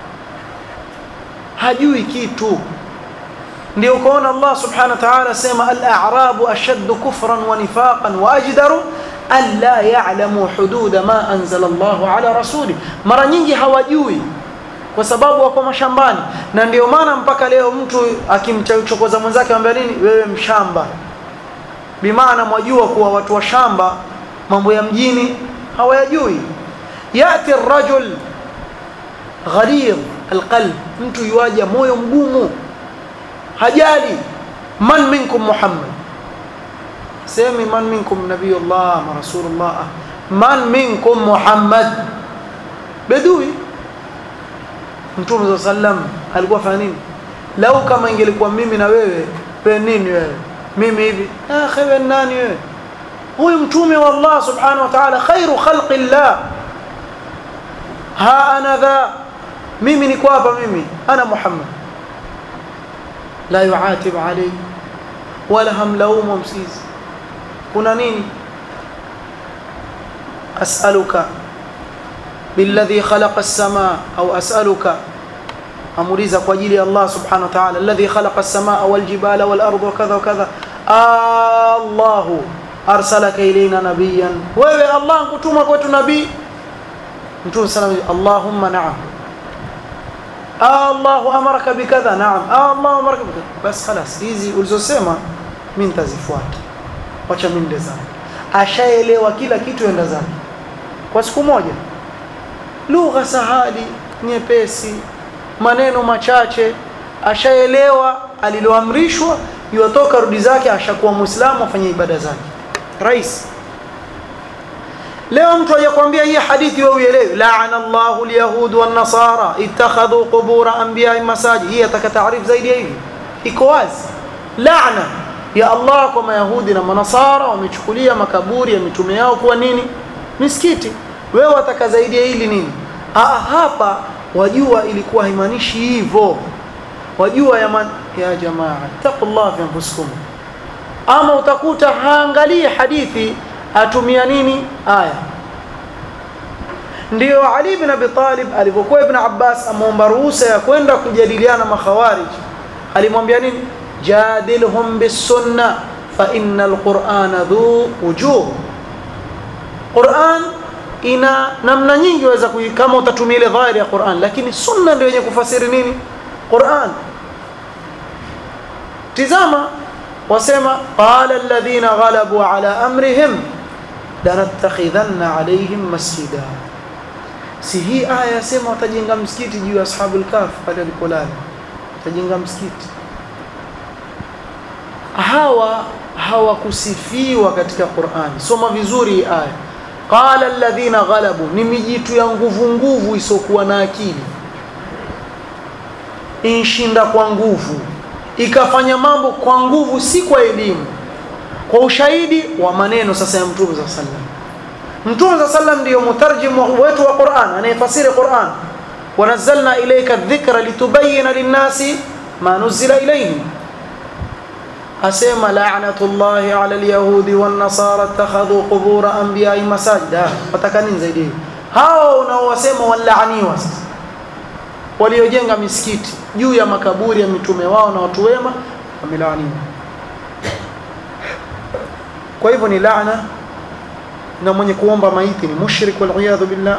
hajui kitu ndio ukaona Allah subhanahu wa ta'ala sema al-a'rabu ashaddu kufran wa nifaqan wa ajdaru an la ya'lamu hududa ma anzala Allahu ala rasuli mara nyingi hawajui kwa sababu wako mashambani na ndio maana mpaka leo mtu akimchokoza mwenzake anambia nini wewe mshamba bimaana mwajua kuwa watu wa shamba mambo ya mjini hawayajui yati rajul ghalidh alqalb mtu yuaja moyo mgumu hajali man minkum muhammad semi man minkum nabiyullah ma rasulullah man minkum muhammad bedui mtume saa sallam alikuwa fanya nini lau kama ingelikuwa mimi na wewe pe nini wewe mimi hivi ah wewe nani wewe huyu mtume wa Allah subhanahu wa ta'ala khairu khalqi llah ha ana dha mimi niko hapa mimi ana muhammad la yuatib alayhi wala hamlaumu msizi kuna nini as'aluka بالذي خلق السماء أو أسألك أمريزا قجيلي الله سبحانه وتعالى الذي خلق السماء والجبال والأرض وكذا وكذا آه الله أرسلك إلينا نبيا ويوي الله كتوما كوتو نبي نتوم السلام اللهم نعم آه الله أمرك بكذا نعم آه الله أمرك بكذا بس خلاص hizi ulizosema mimi nitazifuata wacha mimi ndezani ashaelewa kila kitu enda zake kwa siku moja lugha sahali nyepesi maneno machache ashaelewa aliloamrishwa yuatoka rudi zake ashakuwa muislamu afanye ibada zake rais leo mtu ajakwambia hii hadithi wewe uelewi laana Allahu alyahud wan nasara ittakhadhu qubur anbiya'i masajid hii ataka taarifu zaidi ya hivi iko wazi laana ya Allah kwa mayahudi na manasara wamechukulia makaburi ya mitume yao kuwa nini misikiti wewe wataka zaidi ya hili nini ah hapa wajua ilikuwa haimaanishi hivyo wajua ya, man, ya jamaa taqullah fi anfusikum ama utakuta haangalii hadithi atumia nini aya ndio Ali ibn Abi Talib alipokuwa Ibn Abbas ameomba ruhusa ya kwenda kujadiliana makhawarij alimwambia nini jadilhum bisunna fa innal qur'ana dhu wujuh Qur'an ina namna nyingi waweza kama utatumia ile dhahiri ya Qur'an lakini sunna ndio yenye kufasiri nini Qur'an tizama wasema qala alladhina ghalabu ala amrihim lanattakhidhanna alayhim masjida si hii aya yasema watajenga msikiti juu ya ashabul kahf pale walipolala watajenga msikiti hawa hawakusifiwa katika Qur'an soma vizuri hii aya qala alladhina ghalabu ni mijitu ya nguvu nguvu isokuwa na akili inshinda kwa nguvu ikafanya mambo kwa nguvu si kwa elimu kwa ushahidi wa maneno sasa ya mtume za sallam mtume za sallam ndiyo mutarjimu wetu wa Qur'an anayefasiri Qur'an wanazzalna ilayka dhikra litubayyana linnasi ma nuzila ilayhim asema la'natullahi 'ala al-yahudi wan-nasara ittakhadhu qubur anbiya'i masajida wataka nini zaidi hao unaowasema walaaniwa sasa waliojenga misikiti juu ya makaburi ya mitume wao na watu wema wamelaaniwa kwa hivyo ni laana na mwenye kuomba maiti ni mushrik wal billah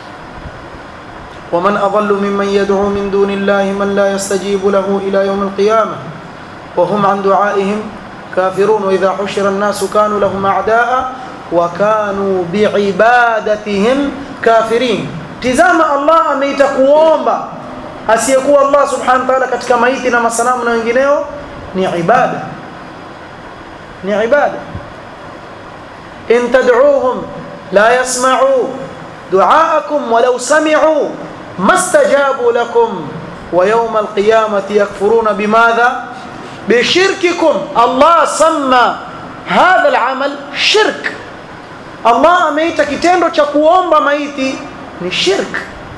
ومن أضل ممن يدعو من دون الله من لا يستجيب له إلى يوم القيامة وهم عن دعائهم كافرون وإذا حشر الناس كانوا لهم أعداء وكانوا بعبادتهم كافرين تزام الله أميت kuomba asiyekuwa Allah subhanahu wa ta'ala katika maiti na masanamu na wengineo ni ibada ni ibada in tad'uuhum la yasma'u du'aakum walau sami'u mastajabu lakum wa yawm al-qiyamati yakfuruna bimadha bishirkikum Allah samma hadha al-amal shirk Allah ameita kitendo cha kuomba maiti ni shirk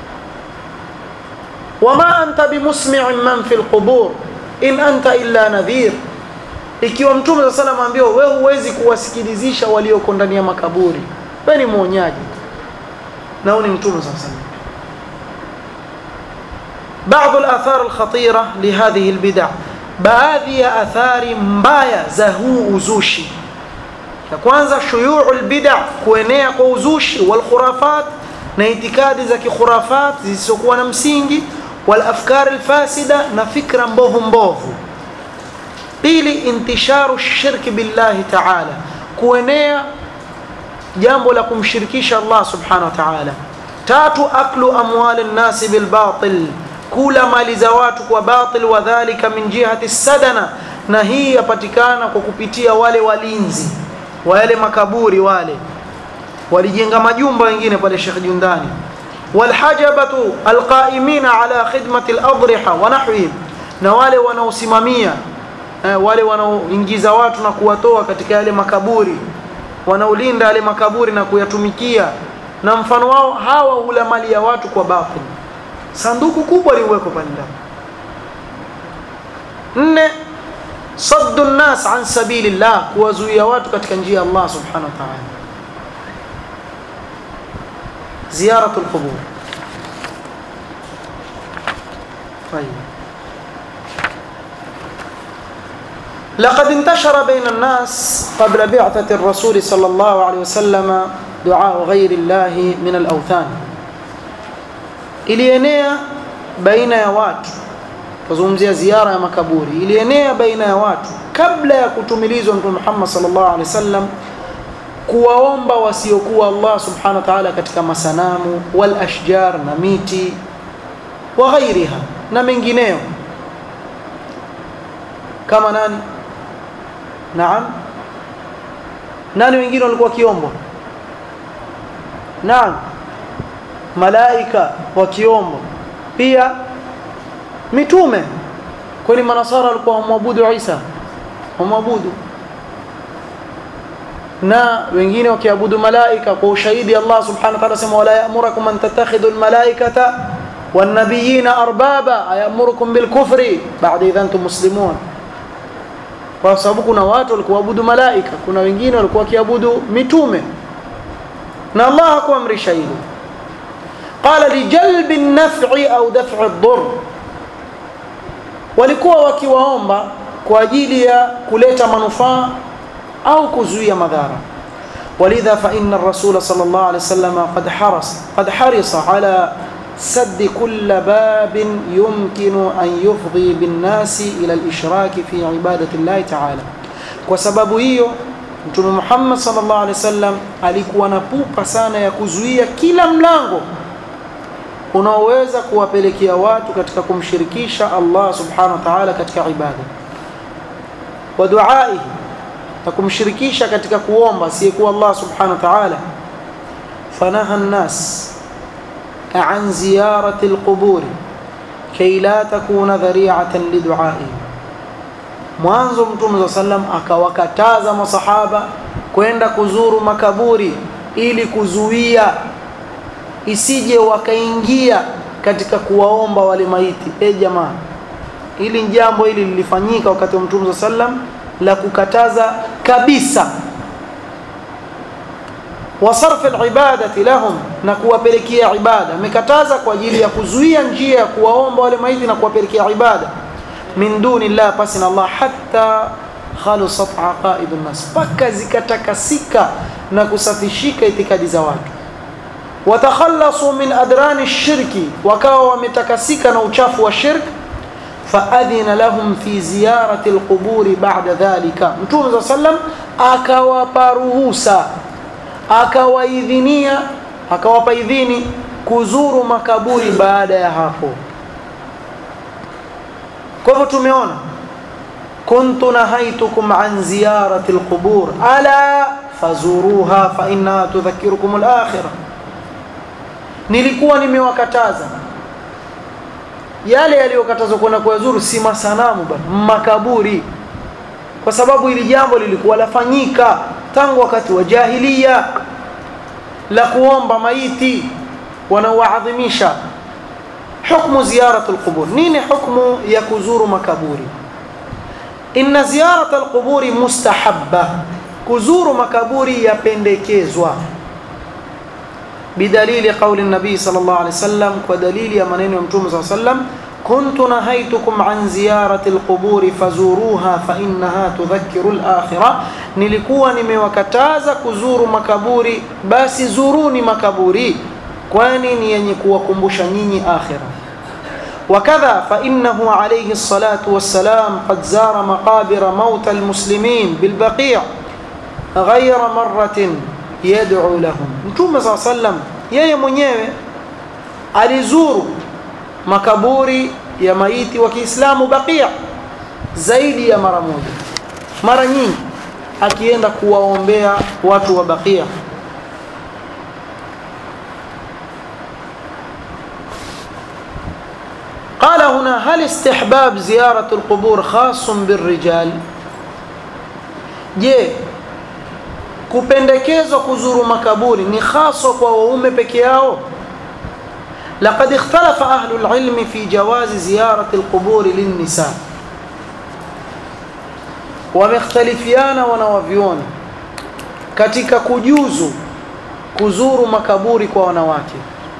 wama anta bimusmi'in man fil qubur in anta illa nadhir ikiwa mtume sallallahu alayhi wasallam ambiwa wewe huwezi kuwasikilizisha walioko ndani ya makaburi wewe ni mwonyaji na ni mtume sallallahu alayhi wasallam بعض الآثار الخطيرة لهذه البدع baadhi ya athari mbaya za huu uzushi ya kwanza shuyu'ul bid'a kuenea kwa uzushi wal khurafat na itikadi za kikhurafat zisizokuwa na msingi wal afkar al fasida na fikra mbovu mbovu pili intisharu shirki billahi ta'ala kuenea jambo la kumshirikisha Allah subhanahu wa ta'ala tatu aklu amwal an-nas bil batil kula mali za watu kwa batil wa dhalika min jihati sadana na hii yapatikana kwa kupitia wale walinzi wa yale makaburi wale walijenga majumba wengine pale Sheikh Jundani walhajabatu alqaimina ala khidmati aladriha wa nahwihim na wale wanaosimamia eh, wale wanaoingiza watu na kuwatoa katika yale makaburi wanaolinda yale makaburi na kuyatumikia na mfano wao hawa hula mali ya watu kwa batil sanduku kubwa liwekwa pale ndani nne saddu nnas an sabilillah kuwazuia watu katika njia ya Allah subhanahu wa ta'ala زيارة القبور طيب لقد انتشر بين الناس قبل بعثة الرسول صلى الله عليه وسلم دعاء غير الله من الأوثان ilienea baina ya watu tuzungumzia ziara ya makaburi ilienea baina ya watu kabla ya kutumilizwa mtume Muhammad sallallahu alaihi wasallam kuwaomba wasiokuwa Allah subhanahu wa ta'ala katika masanamu wal ashjar na miti wa ghairiha na mengineyo kama nani naam nani wengine walikuwa kiombo naam malaika wa kiombo pia mitume kwani manasara walikuwa wamwabudu Isa wamwabudu na wengine wakiabudu malaika kwa ushahidi Allah subhanahu wa ta'ala sema wala ya'murukum an tattakhidhu almalaikata wan nabiyina arbaba ayamurukum bil kufri ba'da idha antum muslimun kwa sababu kuna watu walikuwa waabudu malaika kuna wengine walikuwa wakiabudu mitume na Allah hakuamrisha hilo qala lijalbi an-naf'i au daf'i ad-durr walikuwa wakiwaomba kwa ajili ya kuleta manufaa au kuzuia madhara ولذا فإن الرسول صلى الله عليه وسلم قد حرص قد حرص على سد كل باب يمكن أن يفضي بالناس إلى الإشراك في عبادة الله تعالى وسبب hiyo Mtume Muhammad sallallahu alaihi wasallam alikuwa na pupa sana ya kuzuia kila mlango unaoweza kuwapelekea watu katika kumshirikisha Allah subhanahu wa ta'ala katika ibada wa duaihi na kumshirikisha katika kuomba asiyekuwa Allah subhanahu wa ta'ala fanaha an-nas an ziyarati al-qubur kay la takuna dhari'atan lidu'a'i mwanzo mtume sallam akawakataza masahaba kwenda kuzuru makaburi ili kuzuia isije wakaingia katika kuwaomba wale maiti e jamaa hili jambo hili lilifanyika wakati wa mtume sallam la kukataza kabisa wasarf alibadati lahum na kuwapelekea ibada amekataza kwa ajili ya kuzuia njia ya kuwaomba wale maiti na kuwapelekea ibada min duni llah pasi na Allah hatta khalusat aqaidu nnas paka zikatakasika na kusafishika itikadi za watu watakhallasu min adrani shirki wakawa wametakasika na uchafu wa shirk faadhina lahum fi ziyarati alquburi ba'da dhalika mtume sallam akawapa ruhusa akawaidhinia akawapa idhini kuzuru makaburi baada ya hapo kwa hivyo tumeona kuntu nahaitukum an ziyarati alqubur ala fazuruha fa innaha tudhakkirukum alakhirah nilikuwa nimewakataza yale yaliyokatazwa kwenda kuyazuru si masanamu bali makaburi kwa sababu hili jambo lilikuwa lafanyika tangu wakati wa jahiliya la kuomba maiti wanaoadhimisha hukmu ziyaratu alqubur nini hukmu ya kuzuru makaburi inna ziyarata alquburi mustahabba kuzuru makaburi yapendekezwa بدليل قول النبي صلى الله عليه وسلم ودليل يا منين يوم صلى الله عليه وسلم كنت نهيتكم عن زيارة القبور فزوروها فإنها تذكر الآخرة nilikuwa nimewakataza kuzuru makaburi basi zuruni makaburi kwani ni yenye kuwakumbusha nyinyi akhira وكذا فإنه عليه الصلاة والسلام قد زار مقابر موتى المسلمين بالبقيع غير مرة yad'u lahum mtume saa sallam yeye mwenyewe alizuru makaburi ya maiti wa Kiislamu Baqia zaidi ya mara moja mara nyingi akienda kuwaombea watu wa Baqia قال هنا هل استحباب زيارة القبور خاص بالرجال je kupendekezwa kuzuru makaburi ni haswa kwa waume peke yao laqad ikhtalafa ahlu alilm fi jawazi ziyarati alqubur linnisa wamekhtalifiana wanawavioni katika kujuzu kuzuru makaburi kwa wanawake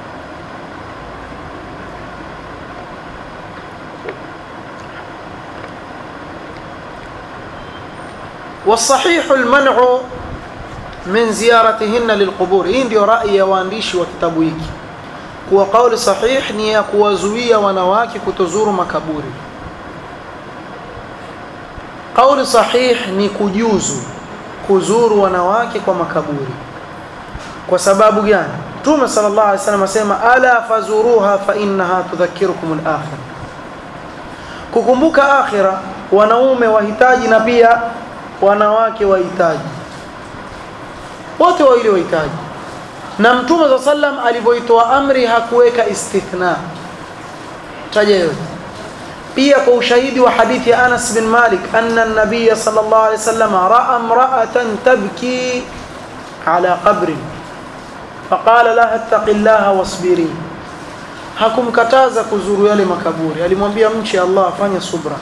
والصحيح المنع من زيارتهن للقبور hii ndio rai ya waandishi wa kitabu hiki kuwa kauli sahih ni ya kuwazuia wanawake kutozuru makaburi kauli sahih ni kujuzu kuzuru wanawake kwa makaburi kwa sababu gani Mtume sallallahu alaihi wasallam asema ala fazuruha fa innaha tudhakkirukum al-akhirah kukumbuka akhira wanaume wahitaji na pia wanawake wahitaji wote wawili wahitaji na Mtume sallallahu alaihi wasallam alivyoitoa amri hakuweka istithna taja yote pia kwa ushahidi wa hadithi ya Anas bin Malik anna an-nabiy sallallahu alaihi wasallam ra'a imra'atan tabki ala qabrin faqala laha ittaqillaha wasbiri hakumkataza kuzuru yale makaburi alimwambia mche Allah afanye subra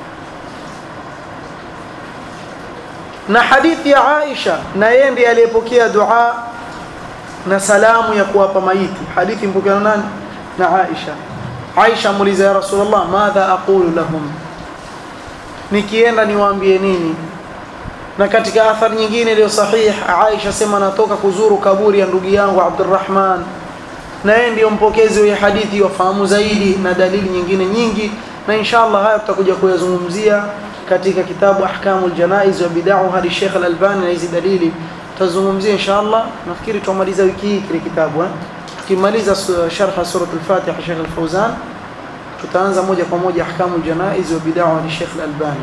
na hadithi ya Aisha na yeye ndiye aliyepokea dua na salamu ya kuwapa maiti hadithi mpokea nani na Aisha Aisha muuliza ya Rasulullah madha aqulu lahum nikienda niwaambie nini na katika athari nyingine iliyo sahih Aisha sema natoka kuzuru kaburi ya ndugu yangu Abdurrahman na yeye ndiyo mpokezi wa hadithi wafahamu zaidi na dalili nyingine nyingi na inshallah haya tutakuja kuyazungumzia katika kitabu ahkamul janaiz wa bid'ah hadi Sheikh Al-Albani na hizi dalili tutazungumzia inshallah nafikiri tumaliza wiki hii kile kitabu eh tukimaliza sharh surah al-Fatiha Sheikh Al-Fawzan tutaanza moja kwa moja ahkamul janaiz wa bid'ah hadi Sheikh Al-Albani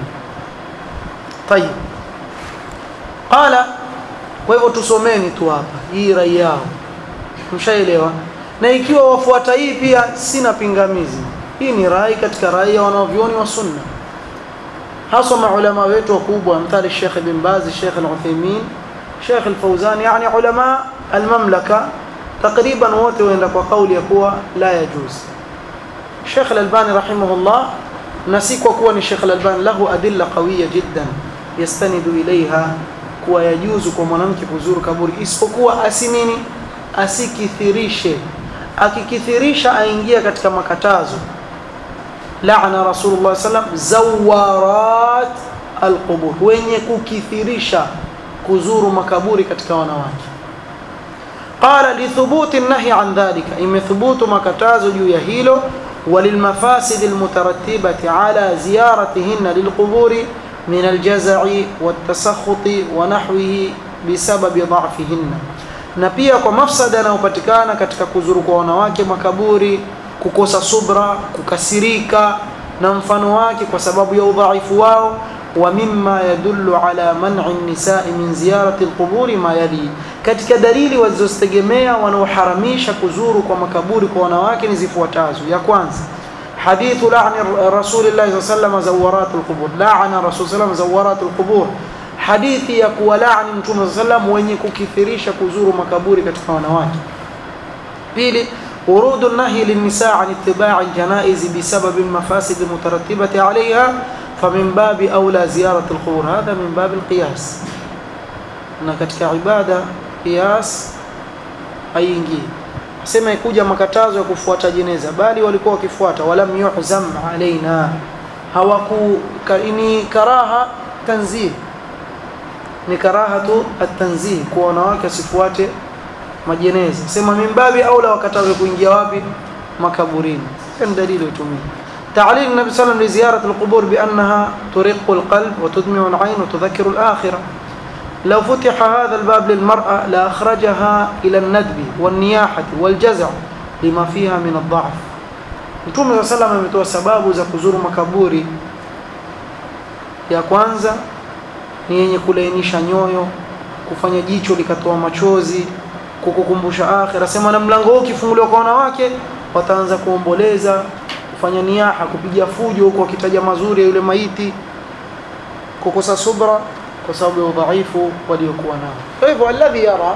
طيب qala kwa hivyo tusomeni tu hapa hii rai yao mshaelewa na ikiwa wafuata hii pia sina pingamizi hii ni rai katika rai ya wanavyuoni wa sunna hasa maulama wetu wakubwa mthali Sheikh bin Baz Sheikh Al-Uthaymeen Sheikh Al-Fawzan yani ulama al-mamlaka takriban wote waenda kwa kauli ya kuwa la yajuz Sheikh Al-Albani rahimahullah na si kwa kuwa ni Sheikh Al-Albani lahu adilla qawiya jiddan yastanidu ilaiha kuwa yajuzu kwa mwanamke kuzuru kaburi isipokuwa asinini asikithirishe akikithirisha aingia katika makatazo laana rasulullah sallam zawarat alqubur wenye kukithirisha kuzuru makaburi katika wanawake qala lithubuti nahi an dhalika imethubutu makatazo juu ya hilo وللمفاسد المترتبة على زيارتهن للقبور من الجزع والتسخط ونحوه بسبب ضعفهن na pia kwa mafsada yanayopatikana katika kuzuru kwa wanawake makaburi kukosa subra kukasirika na mfano wake kwa sababu ya udhaifu wao wa mimma yadullu ala man'i an-nisa'i min ziyarati al-quburi ma yali katika dalili walizozitegemea wanaoharamisha kuzuru kwa makaburi kwa wanawake ni zifuatazo ya kwanza حديث لعن رسول الله صلى الله عليه وسلم زورات القبور لعن رسول الله زورات القبور hadithi ya kuwalaani mtume sallam wenye kukithirisha kuzuru makaburi katika wanawake pili urudu nahi linnisaa an ittiba'i aljanaiz bisabab almafasid almutarattibati 'alayha famin babi aula ziyarat alqubur hadha min bab alqiyas na katika ibada qiyas haingii sema ikuja makatazo ya kufuata jeneza bali walikuwa wakifuata walam yuhzam alaina hawaku ni karaha tanzih ni karahatu at-tanzih kwa wanawake asifuate majeneza sema mimbabi au la wakatawe kuingia wapi makaburini ni dalili utumie تعليل النبي صلى الله عليه وسلم لزيارة القبور بأنها ترق القلب وتدمع العين وتذكر الآخرة لو فتح هذا الباب للمرأة لأخرجها إلى الندب والنياحة والجزع لما فيها من الضعف Mtume صلى الله عليه وسلم ametoa sababu za kuzuru makaburi ya kwanza ni yenye kulainisha nyoyo kufanya jicho likatoa machozi kukukumbusha akhira sema na mlango huu ukifunguliwa kwa wanawake wataanza kuomboleza kufanya niaha kupiga fujo huko wakitaja mazuri ya yule maiti kukosa subra kwa sababu ya udhaifu waliokuwa nao kwa hivyo alladhi yara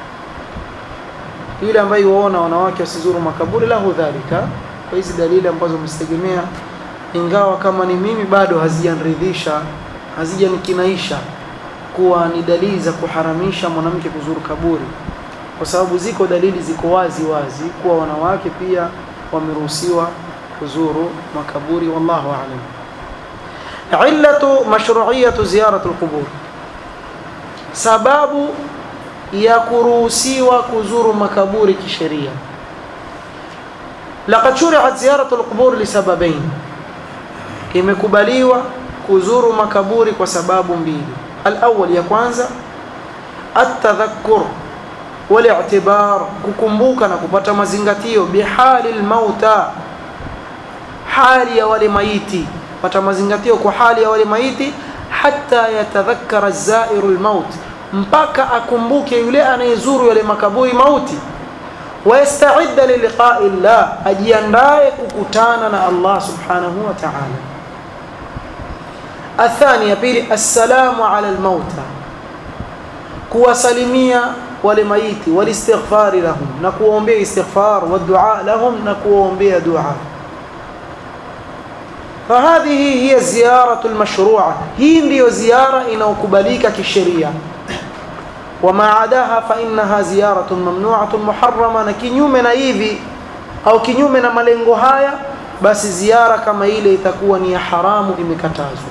yule ambaye waona wanawake wasizuru makaburi lahu dhalika kwa hizi dalili ambazo msitegemea ingawa kama ni mimi bado hazijanridhisha hazijanikinaisha kuwa ni dalili za kuharamisha mwanamke kuzuru kaburi kwa sababu ziko dalili ziko wazi wazi kuwa wanawake pia wameruhusiwa kuzuru makaburi wallahu a'lam illatu mashru'iyatu ziyaratu alqubur sababu ya kuruhusiwa kuzuru makaburi kisheria laqad shuri'at ziyaratu alqubur lisababain imekubaliwa kuzuru makaburi kwa sababu mbili الأول ya kwanza atadhakkur wal-i'tibar kukumbuka na kupata mazingatio bihali al-mauta hali ya wale maiti pata mazingatio kwa hali ya wale maiti hatta yatadhakkara az-zairu al-maut mpaka akumbuke yule anayezuru yale makaburi mauti wayastaidda liliqai llah ajiandae kukutana na Allah subhanahu wa ta'ala athani pili assalamu ala almauta kuwasalimia wale maiti walistighfari lahum na kuombea istighfar wa dua lahum na kuombea dua فهذه هي الزيارة المشروعة هي ndio ziara inayokubalika kisheria وما عداها فإنها زيارة ممنوعة محرمة na kinyume na hivi au kinyume na malengo haya basi ziara kama ile itakuwa ni ya haramu imekatazwa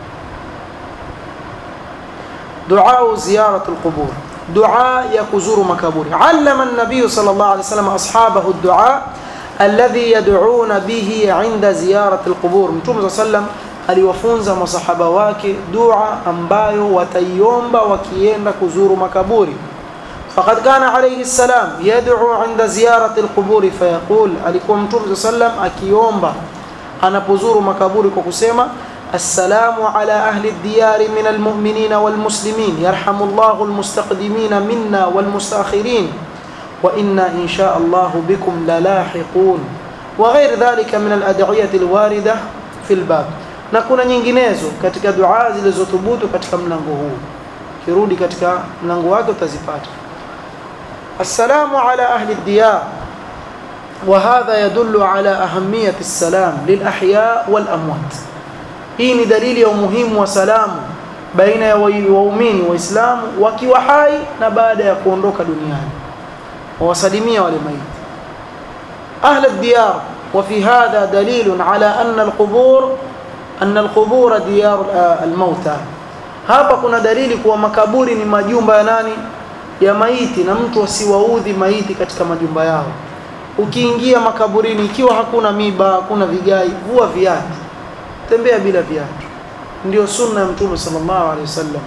دعاء زيارة القبور دعاء يكزور مكابور علم النبي صلى الله عليه وسلم أصحابه الدعاء الذي يدعون به عند زيارة القبور متوم صلى الله عليه وسلم aliwafunza masahaba wake dua ambayo wataiomba wakienda kuzuru makaburi faqad kana alayhi salam yad'u 'inda ziyarati alqubur fayaqul alikuwa mtume sallam akiomba anapozuru makaburi kwa kusema assalamu ala ahli ad-diyar min almu'minina walmuslimin yarhamullahu almustaqdimin minna walmustakhirin wa inna insha Allah bikum lalahiqun wa ghayr dhalika min al-ad'iyati alwarida fi al-bab na kuna nyinginezo katika dua zilizothubutu katika mlango huu kirudi katika mlango wake utazipata assalamu ala ahli diyar وهذا يدل على أهمية السلام للأحياء والأموات hii ni dalili ya umuhimu wa salamu baina ya waumini waislamu wakiwa hai na baada ya kuondoka duniani wawasalimia wale maiti أهل الديار وفي هذا دليل على أن القبور أن القبور ديار الموتى hapa kuna dalili kuwa makaburi ni majumba ya nani ya maiti na mtu asiwaudhi maiti katika majumba yao ukiingia makaburini ikiwa hakuna miba hakuna vigai vua viatu tembea bila viatu ndio sunna ya mtume sallallahu alaihi wasallam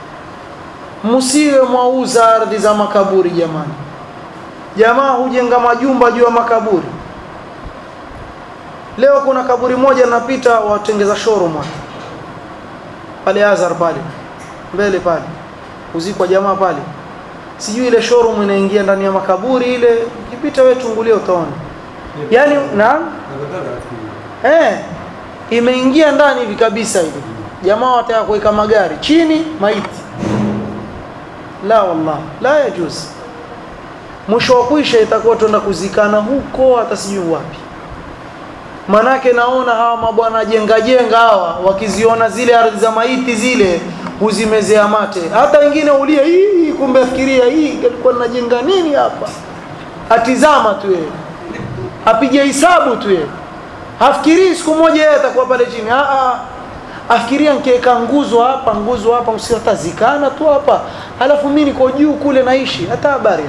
msiwe mwauza ardhi za makaburi jamani jamaa hujenga majumba juu ya makaburi leo kuna kaburi moja napita watengeza showroom pale Azhar pale mbele pale uzikwa jamaa pale sijui ile showroom inaingia ndani ya makaburi ile ukipita wewe tungulia utaona yani na eh imeingia ndani hivi kabisa hivi jamaa wataka kuweka magari chini maiti la wallah la yajuz mwisho wa kuisha itakuwa tuenda kuzikana huko hata sijui wapi manake naona hawa mabwana jenga jenga hawa wakiziona zile ardhi za maiti zile huzimezea mate hata wengine ulia hii kumbe afikiria hii alikuwa najenga nini hapa atizama tu yeye apige hisabu tu yeye hafikirii siku moja yeye atakuwa pale chini a a afikiria nikiweka nguzo hapa nguzo hapa msiotazikana tu hapa halafu mimi niko juu kule naishi hata habari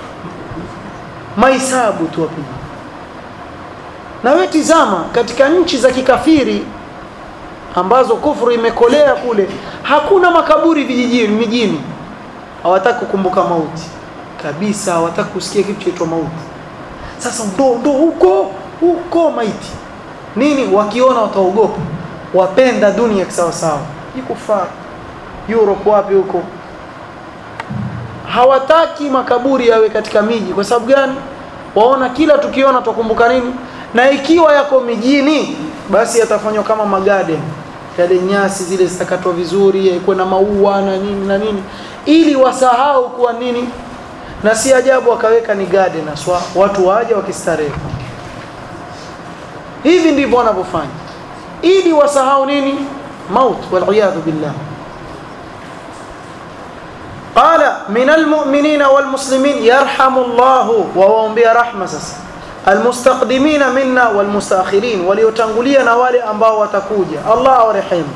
mahesabu tu apige na wewe tizama katika nchi za kikafiri ambazo kufuru imekolea kule hakuna makaburi vijijini mijini hawataki kukumbuka mauti kabisa hawataki kusikia kitu chaitwa mauti sasa ndo ndo huko huko maiti nini wakiona wataogopa wapenda dunia kisawa sawa ikufaa Europe wapi huko hawataki makaburi yawe katika miji kwa sababu gani waona kila tukiona tukumbuka nini na ikiwa yako mijini basi yatafanywa kama magarden yale nyasi zile zitakatwa vizuri yakuwe na maua na nini na nini ili wasahau kuwa nini na si ajabu wakaweka ni garden aswa watu waje wakistarehe hivi ndivyo wanavyofanya ili wasahau nini maut waliyadhu billah قال من المؤمنين والمسلمين يرحم الله وواombea rahma sasa almustaqdimina minna walmustakhirin waliotangulia na wale ambao watakuja Allah awarehemu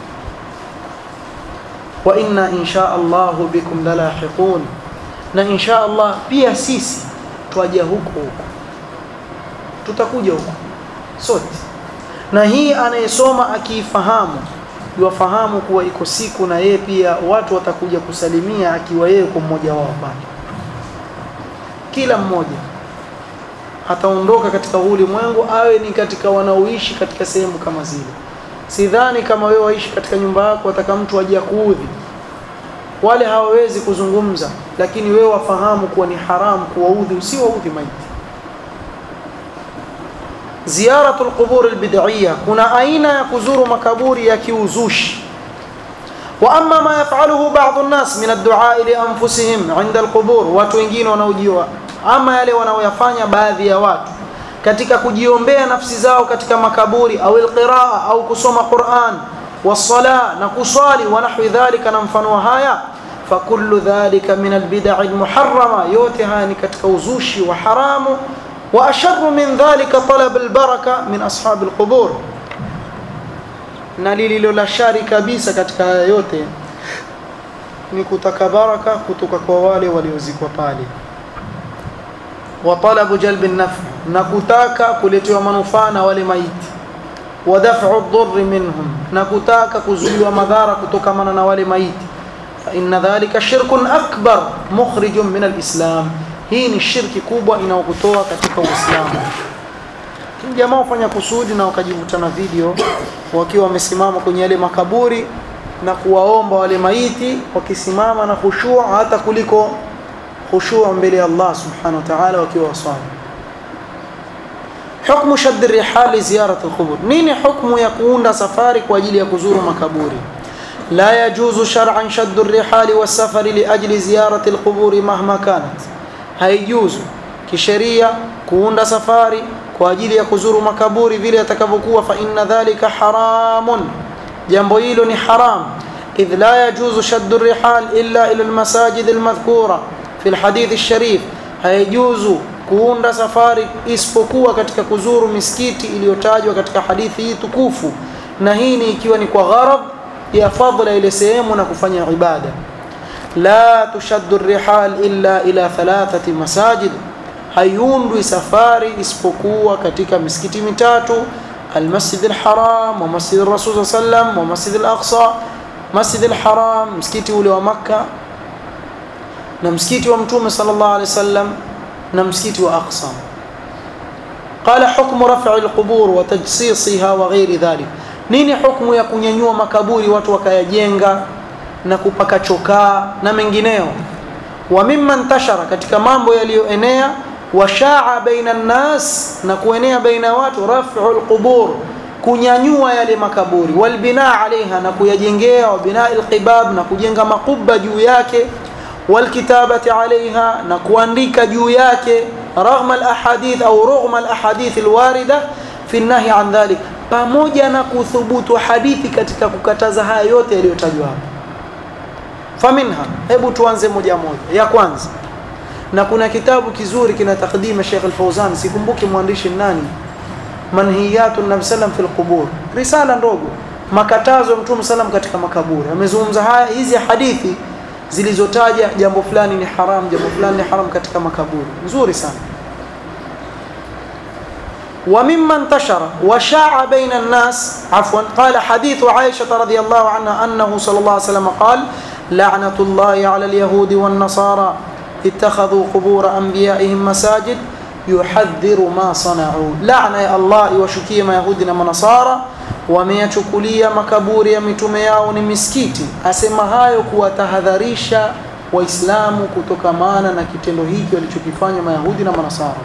wa inna insha Allah bikum lalahiqun na insha Allah pia sisi twaja huko huko tutakuja huko sote na hii anayesoma akiifahamu yuwafahamu kuwa iko siku na yeye pia watu watakuja kusalimia akiwa yeye kwa mmoja wao pale kila mmoja ataondoka katika ulimwengu awe ni katika wanaoishi katika sehemu kama zile sidhani kama wewe waishi katika nyumba yako ataka mtu aje kuudhi wale hawawezi kuzungumza lakini wewe wafahamu kuwa ni haramu kuwaudhi usiwaudhi maiti ziyaratul qubur albid'iyya kuna aina ya kuzuru makaburi ya kiuzushi wa amma ma yaf'aluhu ba'd an-nas min ad-du'a li anfusihim 'inda al-qubur watu wengine wanaojiwa ama yale wanaoyafanya baadhi ya watu katika kujiombea nafsi zao katika makaburi au alqiraa au kusoma Qur'an wasala na kuswali wa nahwi dhalika na mfano haya fakullu dhalika min albid'i almuharrama yote haya ni katika uzushi wa haramu wa asharru min dhalika talab albaraka min ashab alqubur na lililo la shari kabisa katika haya yote ni kutaka baraka kutoka kwa wale waliozikwa pale wa talabu jalbi an-naf' na kutaka kuletewa manufaa na wale maiti wa daf'u ad-durr minhum na kutaka kuzuiwa madhara kutokamana na wale maiti fa inna dhalika shirkun akbar mukhrijun min al-islam hii ni shirki kubwa inayokutoa katika uislamu jamaa wafanya kusudi na wakajivuta na video wakiwa wamesimama kwenye yale makaburi na kuwaomba wale maiti wakisimama na khushu' hata kuliko khushu' mbele ya Allah subhanahu wa ta'ala wakiwa waswali حكم شد الرحال لزيارة القبور نين حكم يكون سفاري كواجili ya kuzuru makaburi لا يجوز شرعا شد الرحال والسفر لأجل زيارة القبور مهما كانت haijuzu kisheria kuunda safari kwa ajili ya kuzuru makaburi vile yatakavyokuwa fa inna dhalika haramun jambo hilo ni haram idh la yajuzu shaddu rihal illa ila almasajid almadhkura fi alhadith alsharif haijuzu kuunda safari isipokuwa katika kuzuru misikiti iliyotajwa katika hadithi hii tukufu na hii ni ikiwa ni kwa gharad ya fadla ile sehemu na kufanya ibada la tushaddu rihal illa ila thalathati masajid hayundwi safari isipokuwa katika misikiti mitatu المسجد الحرام ومسجد الرسول صلى الله عليه وسلم ومسجد الأقصى مسجد الحرام مسكيتي ule wa Makka na msikiti wa Mtume sallallahu alaihi wasallam na msikiti wa Aqsa قال حكم رفع القبور وتجصيصها وغير ذلك nini hukumu ya kunyanyua makaburi watu wakayajenga na kupaka chokaa na mengineo wa mimman tashara katika mambo yaliyoenea washaa baina nnas na kuenea baina watu raf'u alqubur kunyanyua yale makaburi walbinaa alaiha na kuyajengea wa binaa alqibab na kujenga makubba juu yake walkitabati alaiha na kuandika juu yake raghma alahadith au rughma alahadith alwarida fi nahi an dhalik pamoja na kuthubutu hadithi katika kukataza haya yote yaliyotajwa hapa faminha hebu tuanze moja moja ya kwanza na kuna kitabu kizuri kina takdima Sheikh Al-Fauzan sikumbuki mwandishi nani manhiyatu nabi sallam fil qubur risala ndogo makatazo ya mtume sallam katika makaburi amezungumza haya hizi hadithi zilizotaja jambo fulani ni haram jambo fulani ni haram katika makaburi nzuri sana ومما انتشر وشاع بين الناس عفوا قال حديث عائشة رضي الله عنها أنه صلى الله عليه وسلم قال لعنة الله على اليهود والنصارى اتخذوا قبور أنبيائهم مساجد يحذر ما صنعوا لعنة يا الله وشكي ما يهودنا منصارى wameyachukulia makaburi ya mitume yao ni misikiti asema hayo kuwatahadharisha waislamu kutokamana na kitendo hiki walichokifanya mayahudi na manasara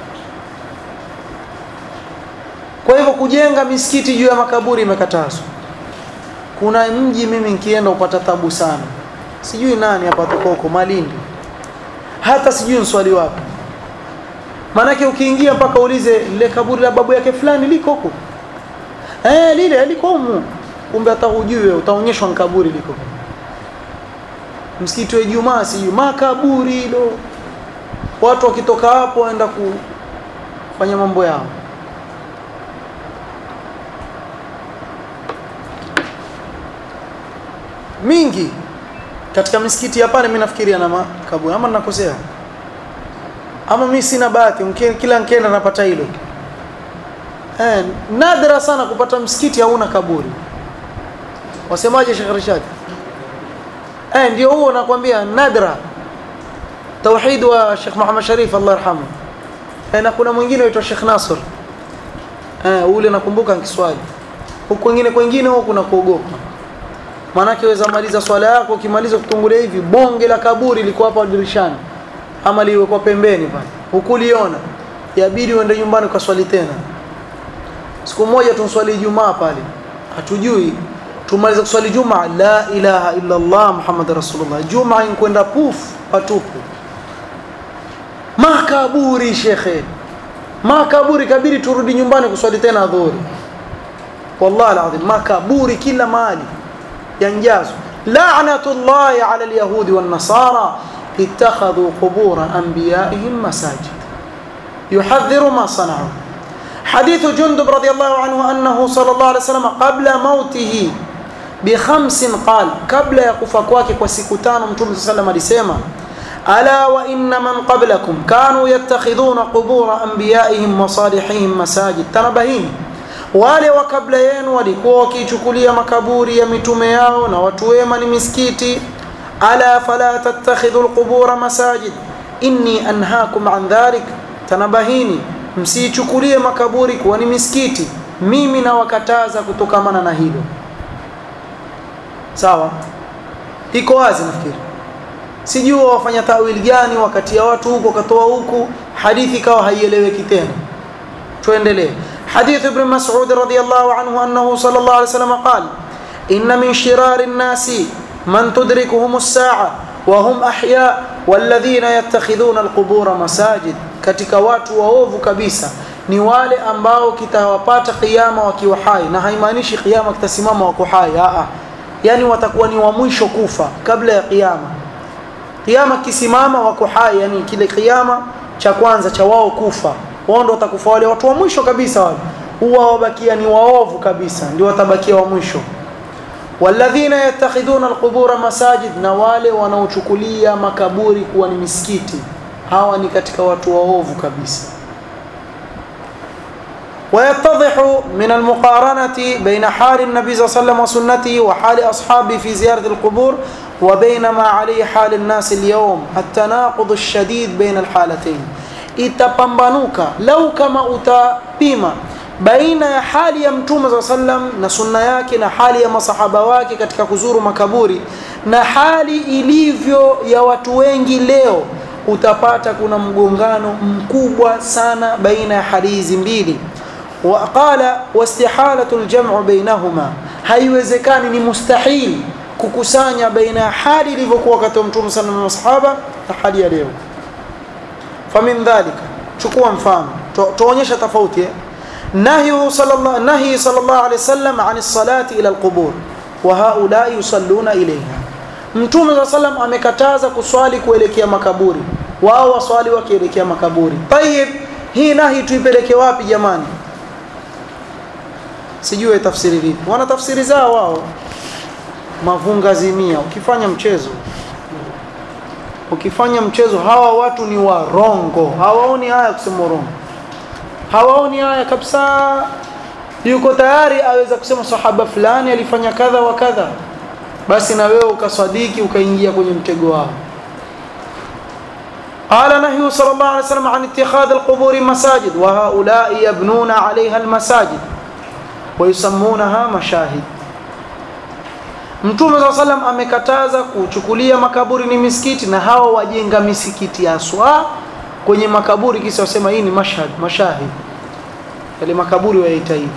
kwa hivyo kujenga misikiti juu ya makaburi imekatazwa kuna mji mimi nikienda upata tabu sana sijui nani hapa tokoko malindi hata sijui mswali wapi maanake ukiingia mpaka ulize lile kaburi la babu yake fulani liko huko eh lile liko humu kumbe hata hujui utaonyeshwa kaburi liko msikiti wa Ijumaa sijui makaburi hilo watu wakitoka hapo waenda kufanya mambo yao mingi katika misikiti hapa mimi nafikiria na makaburi ama ninakosea ama mimi sina bahati kila nikienda napata hilo eh nadra sana kupata msikiti hauna kaburi wasemaje Sheikh Rashad eh ndio huo nakwambia nadra tauhid wa Sheikh Muhammad Sharif Allah yarhamu eh, na kuna mwingine aitwa Sheikh Nasr eh ule nakumbuka Kiswahili huko kwingine kwingine huko kuna kuogopa maanake waweza maliza swala yako ukimaliza kutungulia hivi bonge la kaburi liko hapa dirishani ama liwekwa pembeni pale hukuliona yabidi uende nyumbani ukaswali tena siku moja tumswali Ijumaa pale hatujui tumaliza kuswali Jumaa la ilaha illa Allah Muhammad Rasulullah Jumaa inkwenda puf patupu makaburi shekhe makaburi kabiri turudi nyumbani kuswali tena dhuhuri wallahi alazim makaburi kila mahali yanjazwa la'natullahi ala alyahudi wan nasara ittakhadhu qubur anbiya'ihim masajid yuhadhdhiru ma sana'u حديث جندب رضي الله عنه أنه صلى الله عليه وسلم قبل موته بخمس قال قبل يقف كواكك وسكتان متوم صلى الله عليه وسلم alisema ألا وإن من قبلكم كانوا يتخذون قبور أنبيائهم وصالحهم مساجد تنبهين wale wa kabla yenu walikuwa wakichukulia makaburi ya mitume yao na watu wema ni misikiti ala fala tattakhidhu alqubura masajid inni anhaakum an dhalik tanabahini msichukulie makaburi kuwa ni misikiti mimi nawakataza kutokamana na hilo sawa iko wazi nafikiri sijui wafanya tawili gani wakati ya watu huko katoa huku hadithi ikawa haieleweki tena tuendelee حديث ابن مسعود رضي الله عنه أنه صلى الله عليه وسلم قال إن من شرار الناس من تدركهم الساعة وهم أحياء والذين يتخذون القبور مساجد katika watu waovu kabisa ni wale ambao kitawapata kiyama wakiwa hai na haimaanishi kiyama kitasimama wako hai a yani watakuwa ni wa mwisho kufa kabla ya kiyama kiyama kisimama wako hai yani kile kiyama cha kwanza cha wao kufa wao ndio watakufa wale watu wa mwisho kabisa wale huwa wabakia ni waovu kabisa ndio watabakia wa mwisho walladhina yattakhiduna alqubura masajid na wale wanaochukulia makaburi kuwa ni misikiti hawa ni katika watu waovu kabisa ويتضح من المقارنة بين حال النبي صلى الله عليه وسلم وسنته وحال أصحابه في زيارة القبور وبين ما عليه حال الناس اليوم التناقض الشديد بين الحالتين itapambanuka lau kama utapima baina ya hali ya mtume saa sallam na sunna yake na hali ya masahaba wake katika kuzuru makaburi na hali ilivyo ya watu wengi leo utapata kuna mgongano mkubwa sana baina ya hali hizi mbili waqala wastihalatu ljam'u bainahuma haiwezekani ni mustahil kukusanya baina ya hali ilivyokuwa wakati wa mtume sallam na masahaba na hali ya leo famin dhalika chukua mfano tuonyesha tofauti nahyu sallallahu nahi sallallahu alayhi wasallam an as-salati ila al-qubur wa haula yusalluna ilayha mtume sallallahu sallam amekataza kuswali kuelekea makaburi wao waswali wakielekea makaburi tayib hii nahi tuipeleke wapi jamani sijui tafsiri vipi wana tafsiri zao wao mavunga zimia ukifanya mchezo ukifanya mchezo hawa watu ni warongo hawaoni haya kusema urongo hawaoni haya kabisa yuko tayari aweza kusema sahaba fulani alifanya kadha wa kadha basi na wewe ukasadiki ukaingia kwenye mtego wao قال نهي صلى الله عليه وسلم عن اتخاذ القبور مساجد وهؤلاء يبنون عليها المساجد ويسمونها مشاهد Mtume صلى الله عليه amekataza kuchukulia makaburi ni misikiti na hawa wajenga misikiti aswa kwenye makaburi kisa wasema hii ni mashhad mashahid yale makaburi wayaita hivyo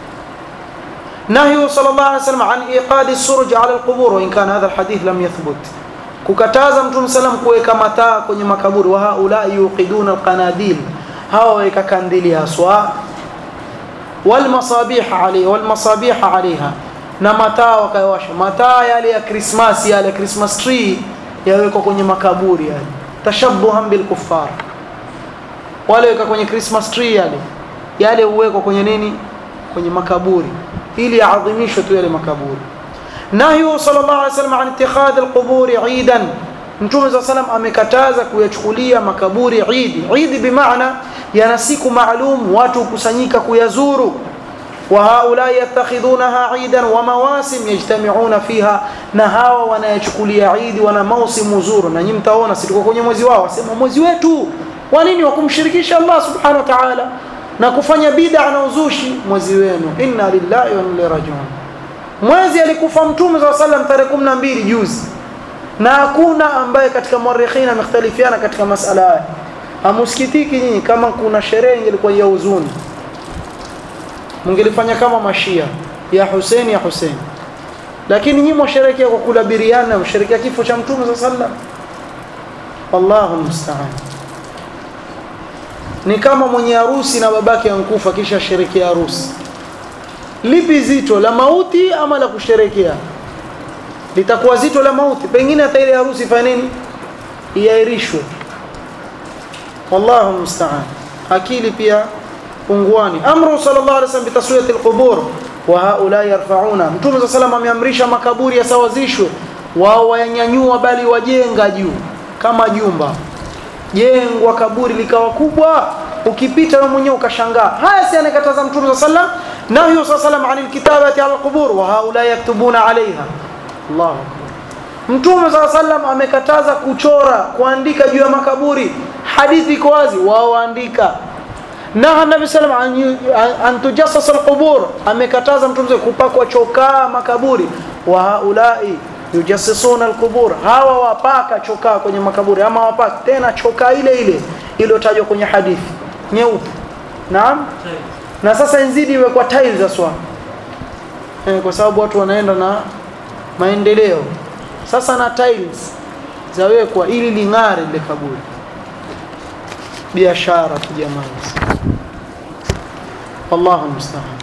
نهي صلى الله عليه وسلم عن إيقاد السرج على القبور وإن كان هذا الحديث لم يثبت kukataza mtume salam kuweka mataa kwenye makaburi wa haula yuqiduna alqanadil hawa weka kandili haswa wal masabih alayha wal masabih alayha na mataa wakayawasha mataa yale ya Christmas yale Christmas tree yawekwa kwenye makaburi yale tashabbuhan bil kuffar wale weka kwenye Christmas tree yale yale uwekwa kwenye nini kwenye makaburi ili yaadhimishwe tu yale makaburi nahyu sallallahu alaihi wasallam an ittikhadh alqubur eidan mtume za salam amekataza kuyachukulia makaburi idi idi bimaana yana siku maalum watu kusanyika kuyazuru وهؤلاء يتخذونها عيدا ومواسم يجتمعون فيها na hawa wanayachukulia idi wana mausimu zuru na nyinyi mtaona si tuko kwenye mwezi wao wasema mwezi wetu kwa nini wakumshirikisha Allah subhanahu wa ta'ala na kufanya bid'a na uzushi mwezi wenu inna lillahi wa inna ilaihi rajiun mwezi alikufa mtume wa sallam tarehe 12 juzi na hakuna ambaye katika muarrikhina amekhtalifiana katika masala haya amusikitiki nyinyi kama kuna sherehe ingelikuwa ya huzuni mngelifanya kama mashia ya Hussein ya Hussein lakini nyinyi mwasherekea kwa kula biriani na msherekea kifo cha mtume wa sallam wallahu musta'an ni kama mwenye harusi na babake ankufa kisha sherekea harusi lipi zito la mauti ama la kusherekea litakuwa zito la mauti pengine hata ile harusi fanya nini iairishwe wallahu musta'an akili pia punguani amru sallallahu alaihi wasallam bitaswiyati alqubur wa haula yarfa'una mtume sallallahu alaihi ameamrisha makaburi yasawazishwe wao wayanyanyua bali wajenga juu kama jumba jengwa kaburi likawa kubwa ukipita wewe mwenyewe ukashangaa haya si anakataza mtume sallallahu alaihi wasallam nahyu sallallahu alaihi wasallam anil kitabati ala alqubur wa haula yaktubuna alaiha Allahu akbar Mtume صلى الله عليه amekataza kuchora kuandika juu ya makaburi hadithi iko wazi wao waandika na Nabii sallam an tujassas alqubur amekataza mtume kupakwa chokaa makaburi wa haulai yujassisuna alqubur hawa wapaka chokaa kwenye makaburi ama wapaka tena chokaa ile ile iliyotajwa kwenye hadithi nyeupe naam na sasa inzidi iwe kwa tiles aswa eh, kwa sababu watu wanaenda na maendeleo sasa na tiles zawekwa ili ling'are ile kaburi biashara tu jamani wallahu musta'an